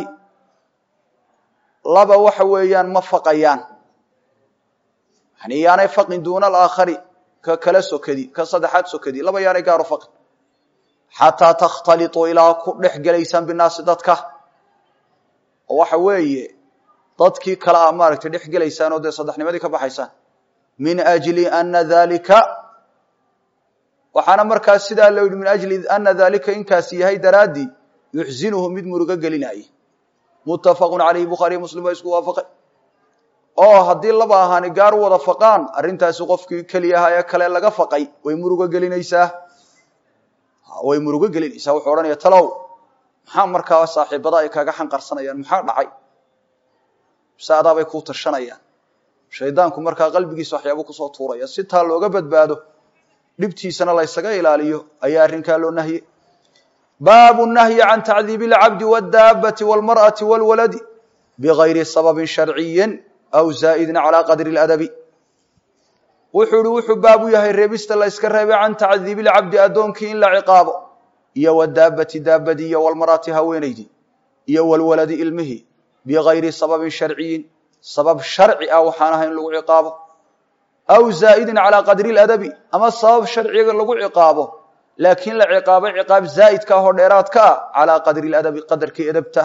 laba waxa weeyaan ma faqayaan yani yaanay faqin duuna الآakhari ka kala sokadi ka saddexaad sokadi laba yaanay gaaro faqin xatىa تkhtaliطuu ilaa ku dhex gelaysaan bالnaasi dadka oo waxa weeye dadkii kale a maaragtay dhex gelaysaan oo dee saddexnimadii ka baxaysaan min ajli ana dalika waxaana markaas sidaa loo yihi min ajli ana dalika inkaasi yahay daraaddii yuxzinuhu mid murugo gelinaaye muttafaqun calayhi bukhaariy muslim waa isku waafaqay oo haddii laba ahaani gaar wada faqaan arrintaasi qofkii keliyaha ee kale laga faqay way murugo gelinaysaa way murugo gelinaysaa wuxuu odhanaya talow maxaa markaa saaxiibada ay kaaga xanqarsanayaan maxaa dhacay mise adaabay kuu tashanayaan shaydaanku markaa qalbigiisa waxyaaba kusoo tuuraya si taa looga badbaado dhibtiisana laysaga ilaaliyo ayaa arrinkaa loo nahyey baabu nahyi can tacdiibi اlcabdi wاdaabati wاlmarأati wاlwaladi bigayri sababin sharciyi aw zaa'idin calى qadri اladabi wuxuu ihi wuxuu baabu yahay reebista la yska reebay can tacdiibi اlcabdi addoonkii in la ciqaabo iyo wadaabati daabadii iyo wlmar'ati haweenaydii iyo wlwaladi ilmihii bigayri sababin sharciyin sabab sharci ah waxaan ahayn lagu ciqaabo aw zaa'idin calaa qadri ladabi ama sabab sharciga lagu ciqaabo laakiin la ciqaabo ciqaab zaa'idka ah oo dheeraadka ah calaa qadri ladabi qadarkii edabta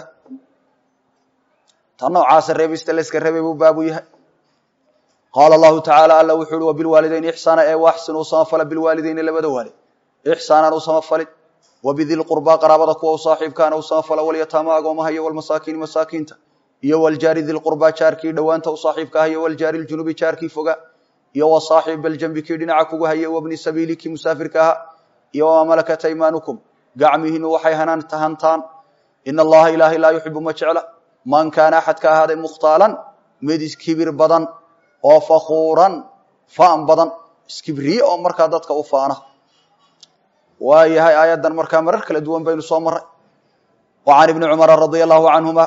ta noocaasa reebista layska reebay buu baabu yahay qaala allahu tacaala alla wuxuu uhi wabilwaalidayni ixsaana ee waaxsin uu samafala bilwaalidayni labada waalid ixsaanaan u samafalin wabidi lqurbaa qaraabada kuwa u saaxiibkaana u samafala walyataama agoomaha iyo walmasaakiini masaakiinta iyo waljaari dilqurbaa jaarkii dhowaanta u saaxiibka ah iyo waljaari ljunubi jaarkii foga iyo wasaaxib baljambi kii dhinaca kugu haye wabni sabiili kii musaafirka ahaa iyo wamaa malakat aymaanukum gacmihiinu waxay hantaan ina allaha ilaahay laa yuxibu ma jecla man kaana axadka ahaaday mukhtaalan mid iskibir badan oo fakuuran faan badan iskibriye oo markaa dadka u faana waa yahay aayaddan markaa marar kala duwan baynu soo maray wa can ibni cumara radia allahu canhuma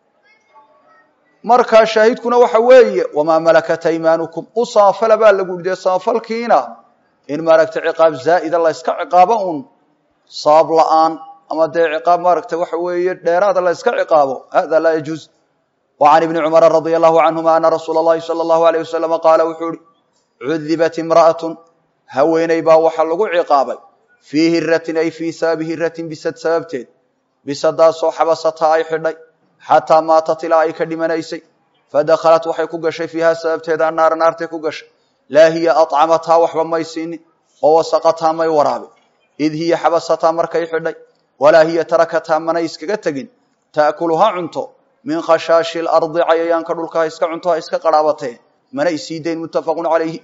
markaa shaahidkuna waxa weeye wamaa malakat aymaanukum u samafala baa lagu yihi dee samafalkiina in maaragtay ciqaab zaa'ida la yska ciqaabo un sabab la'aan ama dee ciqaab maaragtay waxa weeye dheeraada la yska ciqaabo hada laa yajuuz wa can ibni cumara radia allahu canhuma ana rasuula اllahi salى allahu alayh wasalama qaala wuxuu ihi cudibat imra'atun haweeney baa waxaa lagu ciqaabay fii hiratin ay fii sababi hiratin bisad sababteed bisadaasoo xabasataa ay xidhay xataa maatat ilaa ay ka dhimanaysay fadakhalat waxay ku gashay fiiha sababteeda annaara naartay ku gashay laa hiya aطcamathaa waxba may siinin oo wasaqathaa may waraabin id hiya xabasataa markay xidhay walaa hiya tarakathaa manay iskaga tegin ta'kuluha cunto min khashaashi lardi cayayaanka dhulka ha iska cunto ha iska qarhaabatee manay sii dayn muttafaqun calayhi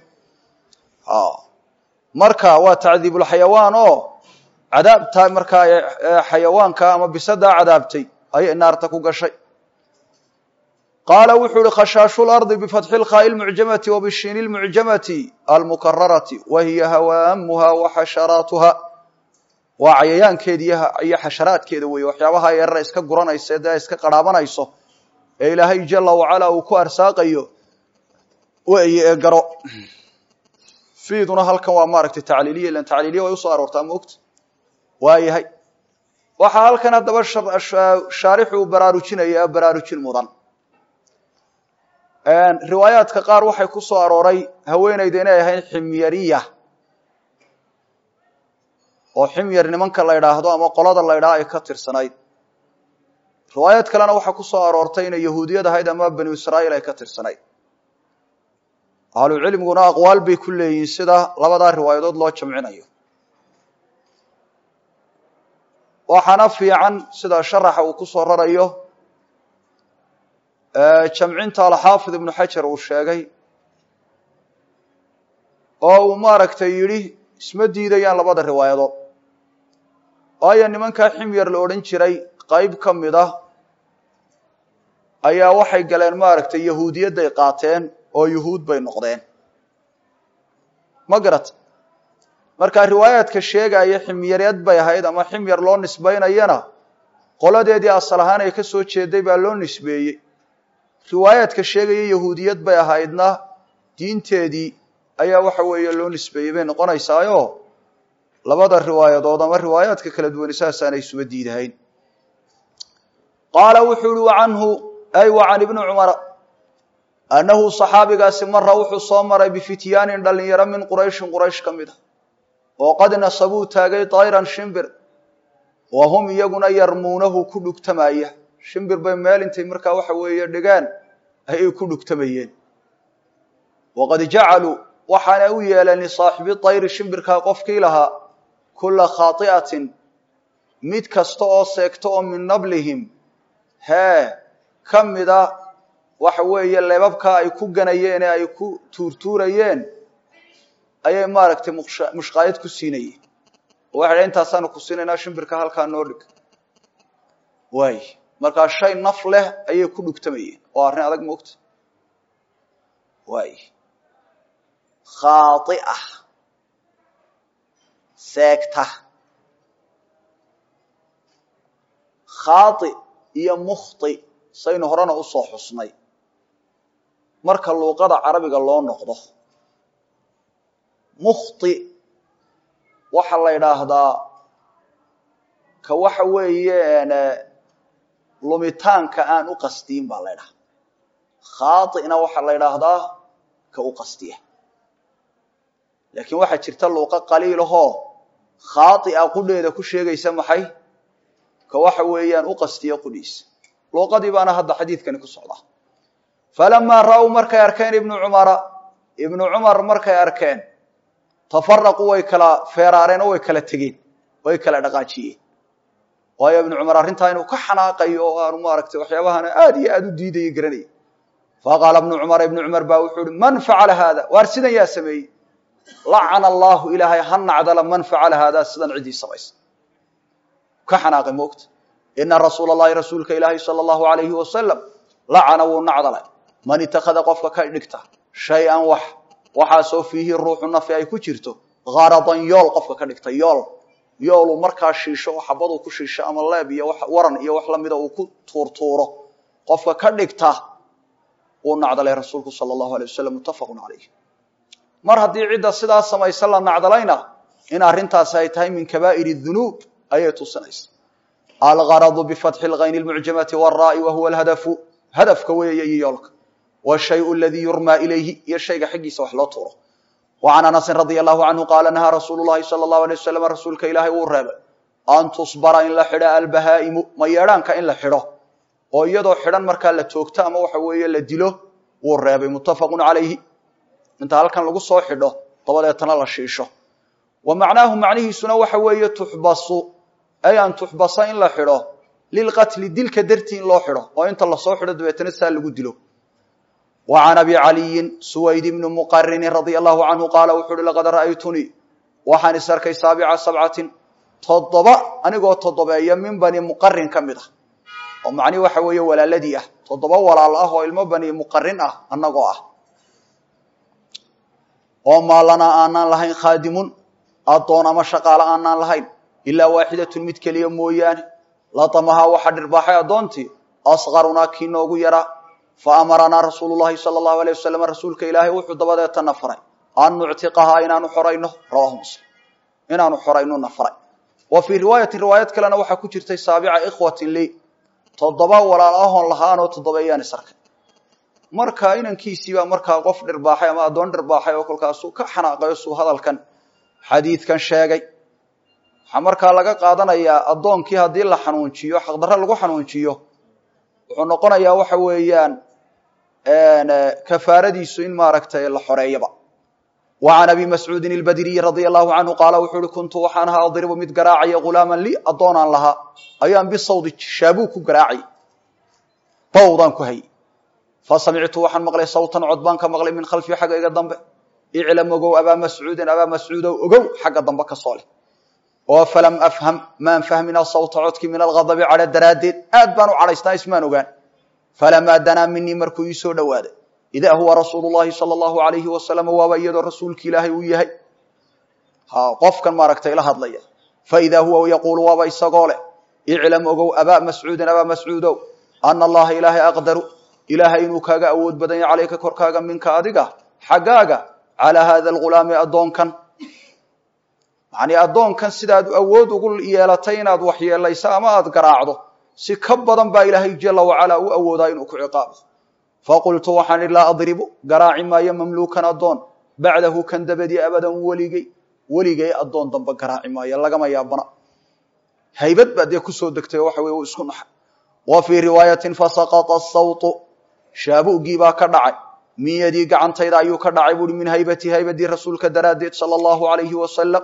marka waa tacdiibulxayawaan oo cadaabtaa markaa xayawaanka ama bisadaa cadaabtay ayay naarta ku gashay qaala wuxuu uhi khashaashu lardi bifatxi lkhaa'i lmucjamati wa bishiini lmucjamati almukararati wa hiya hawaamuha wa xasharaatuha waa cayayaankeeda iyo xasharaadkeeda weeye waxyaabaha yarara iska guranaysa dee iska qarhaabanayso ee ilaahay jala wacalaa uu ku arsaaqayo weeye ee garo fiiduna halkan waa maaragtay tacliiliya ilan tacliiliya way usoo aroortaa maogta waayahay waxaa halkan haddaba shaarixu uu baraarujinaya baraarujin mudan riwaayaadka qaar waxay ku soo arooray haweeneyda inay ahayd ximyariya oo ximyar nimanka la ydhaahdo ama qolada la ydhaha ay ka tirsanayd riwaayad kalena waxaa ku soo aroortay inay yahuudiyad ahayd ama banu israa'iil ay ka tirsanayd ahlucilmiguna aqwaal bay ku leeyihiin sida labadaa riwaayadood loo jamcinayo waxaana fiican sida sharaxa uu ku soo rarayo jamcinta alxaafid ibnu xajar uu sheegay oo uu maaragtay yidhi isma diidayaan labada riwaayadood waayo nimankaa ximyar la odhan jiray qayb ka mid ah ayaa waxay galeen maaragtay yahuudiyadday qaateen oo yuhuud bay noqdeen ma garata markaa riwaayaadka sheegaya ximyareed bay ahayd ama ximyar loo nisbaynayana qoladeedii asal ahaan ay ka soo jeeday baa loo nisbeeyey riwaayaadka sheegaya yahuudiyad bay ahaydna diinteedii ayaa waxa weeye loo nisbeeyey bay noqonaysaayo labada riwaayadood ama riwaayaadka kala duwani saasaanay isuba diidahayn qaala wuxuu uhi wacanhu ay wa can ibni cumara annahu saxaabigaasi mara wuxuu soo maray bifityaanin dhalinyaro min qurayshin quraysh ka mid a oo qad nasabuu taagay tayran shimbir wa hum iyaguna yarmuunahu ku dhugtamaya shimbir bay meel intay markaa waxa weeye dhigeen ayay ku dhugtamayeen waqad jacaluu waxaana u yeeleen lisaaxibi tayri shimbirkaa qofkii lahaa kulla khaati'atin mid kasta oo seegto oo min nablihim hee ka mida waxa weeye leebabkaa ay ku ganayeen ee ay ku tuurtuurayeen ayay maaragtay mushqaayad ku siinayeen oo waxay dhahen intaasaanu ku siinaynaa shimbirka halkaa noo dhig waay markaa shay naf leh ayay ku dhugtamayeen oo arrin adag moogta waay khaaia seegta khaai iyo mukhti saynu horena usoo xusnay marka luuqada carabiga loo noqdo mukhti waxaa la yidhaahdaa ka waxa weeye lumitaanka aan u qasdiyin baa la ydhaha khaaina waxaa la ydhaahdaa ka u qasdiya laakiin waxaa jirta luuqo qaliilahoo khaaia qudheeda ku sheegaysa maxay ka waxa weeyaan u qastiya qudhiisa luuqadii baana hadda xadiidkani ku socdaa falamaa ra'uu markay arkeen ibnu cumara ibnu cumar markay arkeen tafaraquu way kala feeraareen oo way kala tegeen way kala dhaqaajiyeen waayo ibnu cumar arrintaa inuu ka xanaaqayo oo aanu maaragtay waxyaabahana aad iyo aad u diidaya garanaya faqaala ibnu cumar ibnu cumar baa wuxuu uhi man facala haada waar sidan yaa sameeyey lacana allahu ilaahay ha nacdala man facala haada sidan ciddii samaysa ka xanaaqay moogta ina rasuula allahi rasuulka ilaahi sala allahu alayhi wasalam lacana wuu nacdalay man itakada qofka ka dhigta shay-an wax waxaasoo fiihi ruuxu nafi ay ku jirto haradan yool qofka ka dhigta yool yooluu markaa shiisho oo xabaduu ku shiisho ama leeb iyo waran iyo wax lamida uu ku tuurtuuro qofka ka dhigta wuu nacdalay rasuulku sala allahu alay wasalam muttafaqun calayh mar haddii cidda sidaa samaysa la nacdalayna in arrintaasi ay tahay min kabaa'ir dunuub ayay tusinaysa algaradu bifatxi lgayni lmucjamati waraai wa huwa alhadafu hadafka weeye iyo yoolka washayu aladii yurmaa ilayhi iyo shayga xaggiisa wax loo tuuro wa can anasin radia allahu canhu qaala nahaa rasuulu llahi sala allahu alay wasalam rasuulka ilaahay uu reebay an tusbara in la xidho albahaa'imu mayeedhaanka in la xidho oo iyadoo xidhan markaa la toogto ama waxa weeye la dilo wuu reebay muttafaqun calayhi inta halkan lagu soo xidho dabadeetana la shiisho wa macnaahu macnihiisuna waxa weeye tuxbasu ay an tuxbasa in la xidho lilqatli dilka dartii in loo xidho oo inta lasoo xidho dabeetana saa lagu dilo wa can abi caliyin suwayd ibni muqarinin radia allahu canhu qaala wuxu uhi laqad ra'aytunii waxaan is arkay saabica sabcatin toddoba anigoo toddobeeya min bani muqarin ka mid ah oo macnihi waxa weeye walaaladii ah toddoba walaal ah oo ilmo bani muqarin ah annagoo ah oo maalanaa aanaan lahayn khaadimun addoon ama shaqaale aanaan lahayn ilaa waaxidatun mid keliya mooyaane latamahaa waxaa dhirbaaxay addoontii asqarunaa kii noogu yaraa fa amaranaa rasuulu llahi sala allahu alay wasalam rasuulka ilaahay wuxuu dabadeetana faray an nuctiqahaa inaanu xorayno rawahu muslim inaanu xorayno na faray wa fii riwaayatin riwaayad kalena waxaa ku jirtay saabica ikhwatin lii toddoba walaal ahoon lahaanoo toddobeeyaan isarkay marka inankiisiibaa markaa qof dhirbaaxay ama addoon dhirbaaxay oo kolkaasuu ka xanaaqayo suu hadalkan xadiidkan sheegay waxaa markaa laga qaadanayaa addoonkii haddii la xanuunjiyo xaqdarre lagu xanuunjiyo wuxuu noqonayaa waxa weeyaan kafaaradiisu in maaragtay la xoreeyaba wa can abi mascuudin albadriyi radia allahu canhu qaala wuxuu uhi kuntu waxaan ahaa adribu mid garaacaya ghulaaman lii addoonaan lahaa ayaan bisawdi shaabuu ku garaacay bawdaan ku hayy fa samictu waxaan maqlay sawtan cod baan ka maqlay min khalfii xaggayga dambe iclam ogow abaa mascuudin abaa mascuudow ogow xagga dambe ka soo leh oo falam afham maan fahmina sawta codkii min alghadabi cadho daraaddeed aad baan u cadhaysnaa ismaan ogaan falamaa danaa minii markuu ii soo dhowaaday idaa huwa rasuulu llahi sala allahu alayhi wasalam waaba iyadoo rasuulki ilaahay uu yahay qofkan maaragtay la hadlaya faidaa huwa yaquulu waaba isagoo leh iclam ogow abaa mascuudin abaa mascuudow ana allaha ilaahay aqdaru ilaahay inuu kaaga awood badan yahay calayka korkaaga minka adiga xaggaaga calaa hada alghulaami addoonkan yacnii addoonkan sidaad awood ugu yeelatay inaad waxyeelayso ama aada garaacdo si ka badan baa ilaahay jala wacalaa u awoodaa inuu ku ciqaabo faqultu waxaan idhi laa adribu garaaci maayo mamluukan addoon bacdahu kan dabadii abadan weligay weligay addoon dambe garaaci maayo lagama yaabana haybad baa dee kusoo degtay waxa weye uu isku naxay wa fii riwaayatin fasaqata asawtu shaabugii baa ka dhacay min yadii gacantayda ayuu ka dhacay buuhi min haybatii haybadii rasuulka daraaddeed sala allahu alayhi wasalam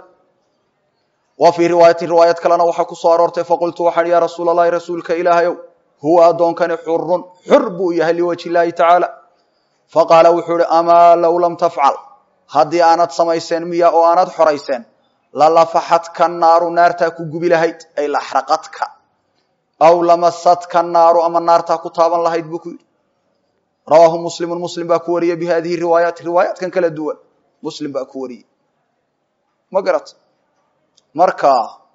wa fii riwaayatin riwaayad kalena waxaa ku soo aroortay faqultu waxaan ya rasuul allahi rasuulka ilaahayow huwa addoonkani xurun xur buu yahay liwajhi illaahi tacaala faqaala wuxuu ihi amaa low lam tafcal haddii aanad samayseen miya oo aanad xorayseen lalafaxadka naaru naartaa ku gubi lahayd ay laxraqadka aw lamasadka naaru ama naartaa ku taaban lahayd buu ku yidhi rawaahu muslimun muslim baa ku wariyey bi hadihi riwaayaat riwaayaatkan kala duwan muslim baa ku wariyey ma garat marka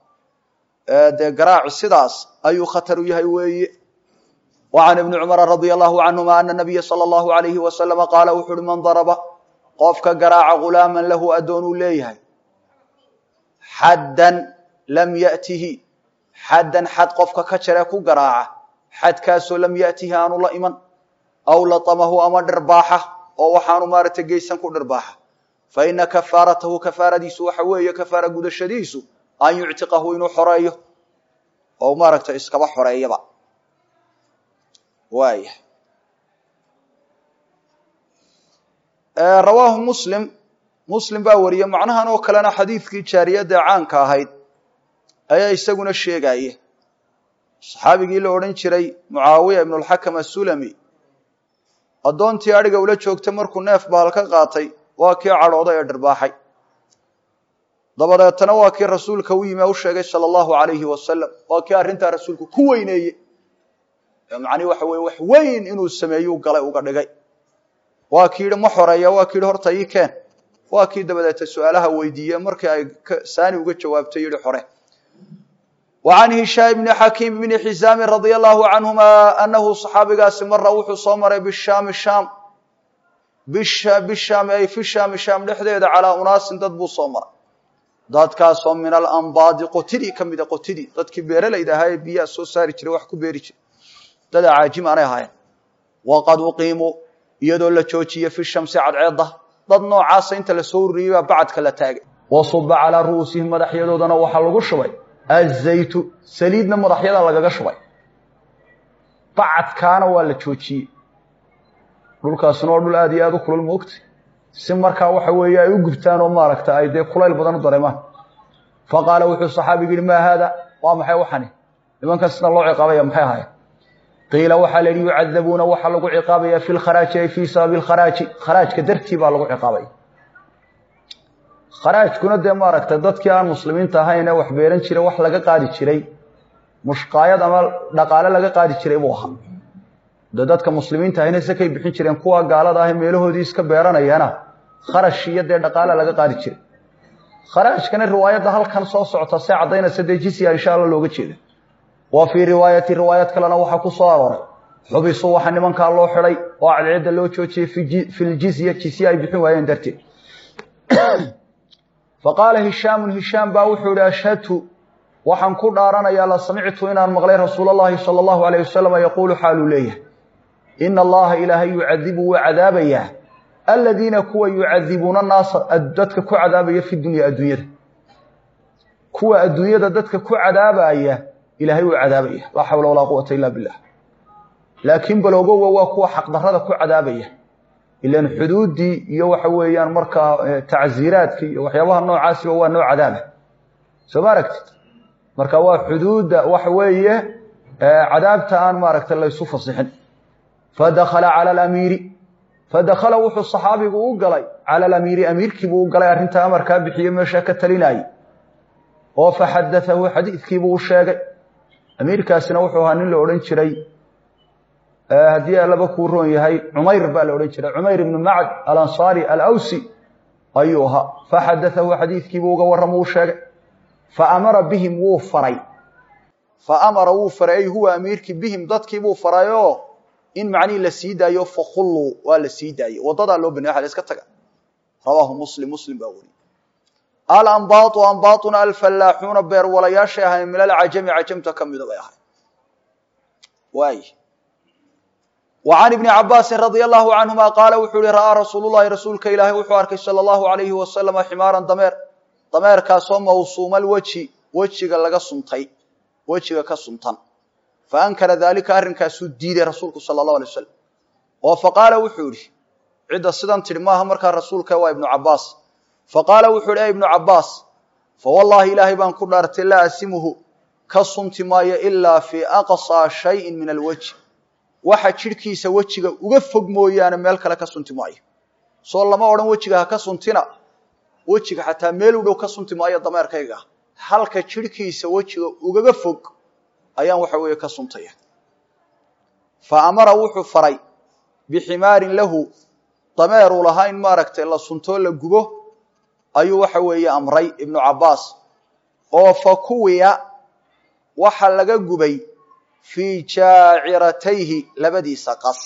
dee garaaci sidaas ayuu khatar u yahay weeye wa can ibni cumara radia allahu canhuma ana nabiya sala allahu alayhi wasalama qaala wuxu uhi man daraba qofka garaaca ghulaaman lahu addoon uu leeyahay xaddan lam yatihi xaddan xad qofka ka jare ku garaaca xadkaasoo lam yatihi aanu la iman aw latamahu ama dhirbaaxa oo waxaanu maaragtay geysan ku dhirbaaxa fa ina kafaaratahu kafaaradiisu waxa weeye kafaara gudashadiisu an yuctiqahu inuu xoreeyo oo maaragtay iskaba xoreeyaba waaya rawaahu muslim muslim baa wariyey macnahan oo kalena xadiidkii jaariyadda caanka ahayd ayaa isaguna sheegaya saxaabigii la odhan jiray mucaawiya ibnulxakam asulami addoontii adhiga ula joogtay markuu neef baal ka qaatay waa kii cadhooday ee dhirbaaxay dabadeetana waa kii rasuulka u yimi u sheegay sala allahu alayhi wasalam waa kii arrintaa rasuulku ku weyneeyey macnihi waxa weye wax weyn inuu sameeyuu galay uga dhigay waa kii yidhi ma xoreeya waa kii yidhi horta ii keen waa kii dabadeeta su-aalaha weydiiye markii ay saani uga jawaabtay yidhi xore wa can hishaam bni xakiim bni xisaamin radia allahu canhuma anahu saxaabigaasi mara wuxuu soo maray bishaami shaam bishaami ay fi shaami shaam dhexdeeda calaa unaasin dad buu soo maray dadkaasoo min alambaadi qotidii ka mida qotidii dadkii beeralayda ahaa ee biyaha soo saari jiray wax ku beeri jiray dad acaajim aanay ahaayeen waqad uqiimuu iyadoo la joojiyey fi shamsi cadceedda dad noocaasa inta la soo ururiyey baa bacadka la taagay wasuba calaa ru'uusihim madaxyadoodana waxaa lagu shubay azaytu saliidna madaxyada lagaga shubay bacadkaana waa la joojiyey dhulkaasina waa dhul aad iyo aad u kulul moogtay si markaa waxa weeye ay u gubtaan oo maaragta ay dee kulayl badan u dareemaan fa qaala wuxuu saxaabigu yihi maa haada waa maxay waxani nimankan sida loo ciqaabaya maxay ahaayeen qiila waxaa la yihi yucadabuuna waxaa lagu ciqaabaya fi lkharaaji ay fii sababi lkharaaji kharaajka dartii baa lagu ciqaabaya kharaajkuna dee maaragtay dadkii aan muslimiinta ahayn ee wax beeran jiray wax laga qaadi jiray mushqaayad ama dhaqaale laga qaadi jiray buu ahaa de dadka muslimiinta ahayna sakay bixin jireen kuwa gaalada ah meelahoodii iska beeranayana kharash iyo dee dhaqaale laga qaadi jiray kharaajkana riwaayadda halkan soo socota see caddaynaysa dee jisya insha alla looga jeeda wa fii riwaayati riwaayad kalena waxaa ku soo arooray xubisuu waxaa nimankaa loo xidhay oo cadceedda loo joojiyey fi ljizya jisye ay bixin waayeen darteed fa qaala hishaamun hishaam baa wuxuu ihi ashhadtu waxaan ku dhaaranayaa la samictu inaan maqlay rasuula allahi sala allahu alayh wasalam yaquulu xaaluu leeyahay ina allaha ilaahay yucadibu wuu cadaabayaa aladiina kuwa yucadibuuna naasa dadka ku cadaabaya fi dunya adduunyada kuwa adduunyada dadka ku cadaabaya ilaahay uu cadaabaya laa xawla walaa quwata illa billah laakiin baloogowa waa kuwa xaqdarrada ku cadaabaya ilan xuduuddii iyo waxa weeyaan markaa tacsiiraadkii iyo waxyaabaha noocaasiba waa nooc cadaaba soo ma aragtid marka waa xuduudda waxa weeye cadaabta aan maaragtay laysu fasixin fadakhala cala alamiiri fadakhala wuxuu saxaabigu u galay cala alamiiri amiirkiibuu u galay arrintaa amarkaa bixiye meesha ka talinayay oo faxadatahu xadiidkiibuu u sheegay amiirkaasina wuxuu ahaa nin la odhan jiray haddii allaba kuu roon yahay cumayr baa la odhan jiray cumayr ibnu macd alansaari alawsi ayuu ahaa faxadatahu xadiidkiibuu uga warramo u sheegay faamara bihim wuu faray faamara wuu faray ay huwa amiirkii bihim dadkiibuu farayoo in macnihii la sii daayo fakhulluu waa la sii daayey waddadaa loo banay waxa la iska taga rawaahu muslim muslim baa wariyey alambaatu ambaatuna alfallaaxuuna beerwalayaashay ahayn min alcajami cajamta ka mida bay ahay waay wa can ibni cabaasin radia allahu canhuma qaala wuxuu yihi ra'aa rasuulullahi rasuulka ilaahay wuxuu arkay sala allahu alayhi wasalama ximaaran dameer dameerkaasoo mawsuumal weji wejiga laga suntay wejiga ka suntan fa ankara daalika arrinkaasuu diiday rasuulku sala allahu alay wasalam oo fa qaala wuxuu yihi cidda sidan tidhi maaha markaa rasuulka waa ibnu cabbaas fa qaala wuxuu yihi e ibnu cabbaas fa wallaahi ilaahay baan ku dhaartay laa asimuhu ka sunti maayo ilaa fii aqsaa shayin min alwejhi waxa jidhkiisa wejiga uga fog mooyaane meel kale ka sunti maayo soo lama odhan wejiga ha ka suntina wejiga xataa meel u dhow ka sunti maayo dameerkayga halka jidhkiisa wejiga ugaga fog ayaan waxa weeye ka suntaya fa amara wuxuu faray biximaarin lahu dameeruu lahaa in maaragtay la suntoo la gubo ayuu waxa weeye amray ibnu cabbaas oo fa kuwiya waxa laga gubay fii jaaciratayhi labadiisa qas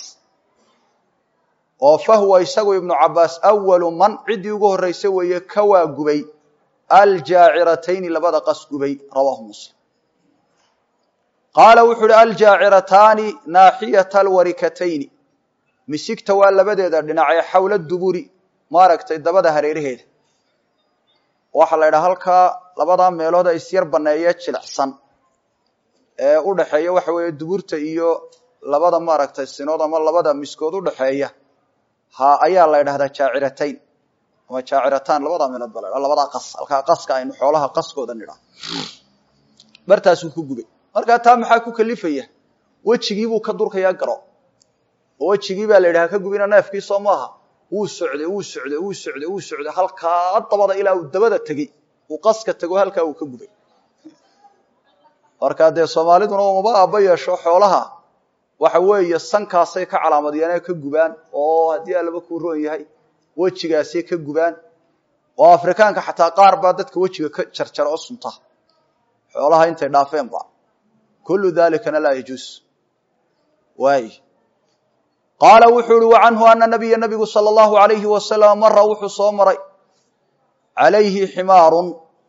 oo fa huwa isagu ibnu cabbaas awalu man ciddii ugu horraysa weeye ka waa gubay aljaaciratayni labada qas gubay rawaahu muslim qaala wuxuu uhi aljaacirataani naaxiyata alwarikatayni misigta waa labadeeda dhinacee xawla duburi maaragtay dabada hareeraheeda waxaa la ydhaha halkaa labadaa meelood ee isyar banneeye jilicsan ee u dhaxeeya waxa weeye duburta iyo labada maaragtay sinood ama labada miskood udhaxeeya ha ayaa la ydhahdaa jaaciratayn ama jaacirataan labadaa meelood ba la ydhaha labadaa qas halkaa qaska aynu xoolaha qaskooda nidhaa bartaasuu ku gubay markaa taa maxaa ku kalifaya wejigiibuu ka durkayaa garo oo wejigii baa la yidhaha ka gubina neefkii soo maaha wuu socday wuu socday wuu socday wuu socday halkaa dabada ilaa uu dabada tegey uu qaska tego halkaa uu ka gubay markaa dee soomaaliduna umaba aaba yeesho xoolaha waxa weeye sankaasay ka calaamadiyeen ka gubaan oo haddii allaba kuu roon yahay wejigaasay ka gubaan oo afrikaanka xataa qaar baa dadka wejiga ka jarjara oo sunta xoolaha intay dhaafeenba kullu dalikana laa yajuus waay qaala wuxuu uhi wa canhu ana nabiya nabigu sala allahu alayhi wasalam mara wuxuu soo maray calayhi ximaarun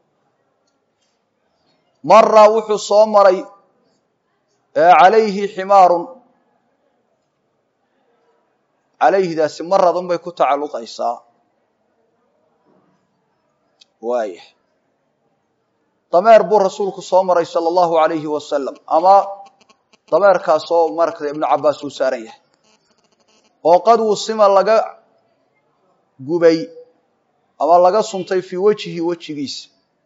mara wuxuu soo maray calayhi ximaarun calayhidaasi maradun bay ku tacalluqaysaa waaya dameer buu rasuulku soo maray sala allahu alayhi wasalam ama dameerkaasoo maaragtay ibnu cabbaas uu saaran yahay oo qad wusima laga gubay ama laga suntay fii wejhi wejigiisa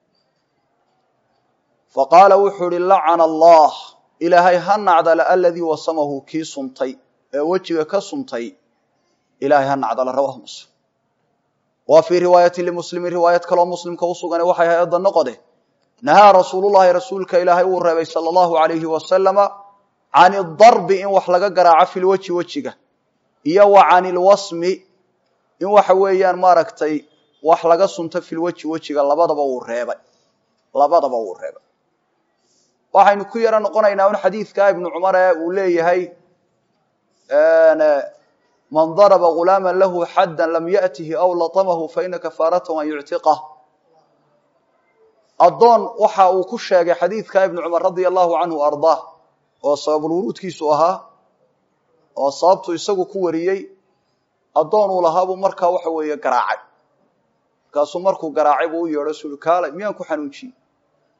fa qaala wuxuu uhi lacana allah ilaahay ha nacdala aladii wasamahu kii suntay ee wejiga ka suntay ilaahay ha nacdala rawahu muslim wa fii riwaayati limuslimin riwaayad kaloo muslimka usugane waxay hay-adda noqode nahaa rasuulullahi rasuulka ilaahay uu reebay sala allahu alayhi wasalama can idarbi in wax laga garaaco fi lwejhi wejiga iyo wa can ilwasmi in waxa weeyaan maaragtay wax laga sunto filweji wejiga labadaba wuu reebay labadaba wuu reebay waxaynu ku yaro noqonaynaa un xadiidka ibnu cumar ee uu leeyahay man daraba gulaama lahu xadda lam ya'tihi aw latamahu faina kafaaratahu an yuctiqah addoon waxa uu ku sheegay xadiidka ibnu cumar radia allahu canhu ardaah oo sababulwuruudkiisu ahaa oo sababtu isagu ku wariyey addoon uu lahaa buu markaa waxa weeye garaacay markaasuu markuu garaacay buu u yeedho suli kaalay miyaan ku xanuujiyey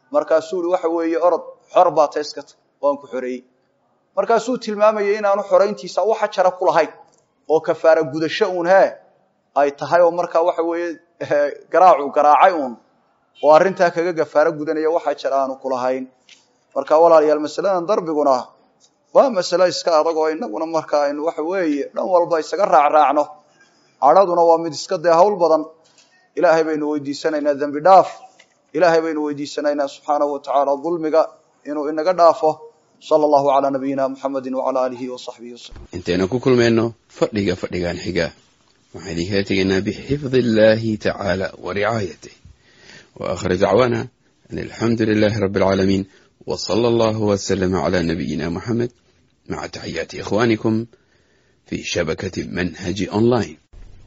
markaasuu i waxa weeye orod xor baa ta iska ta waan ku xoreeyey markaasuu tilmaamayay inaanu xorayntiisa waxa jara ku lahayn oo kafaara gudasho uun hee ay tahay oo markaa waxa weeye garaacu garaacay uun oo arrintaa kaga gafaaro gudanaya waxaa jira aanu kulahayn marka walaalayaal masaladan darbiguna waa masalo iska adag oo inaguna marka aynu waxa weeye dhan walba isaga raacraacno cadhaduna waa mid iska dee hawl badan ilaahay baynu weydiisanaynaa dembi dhaaf ilaahay baynu weydiisanaynaa subxaanahu watacaala dulmiga inuu inaga dhaafo sala allahu calaa nabiyina muxamedi wacala aalihi wasaxbihi wasalam intaynu ku kulmayno fadhiga fadhigan xiga waxaan idinkala tegaynaa bixifdi illahi tacaala wa ricaayatih wa akhir dacwaana an alxamdu lilahi rabi alcaalamiin w sala allahu waslama cala nabiyina muxamed maca taxiyaati ikhwanikum fi shabakati manhaji online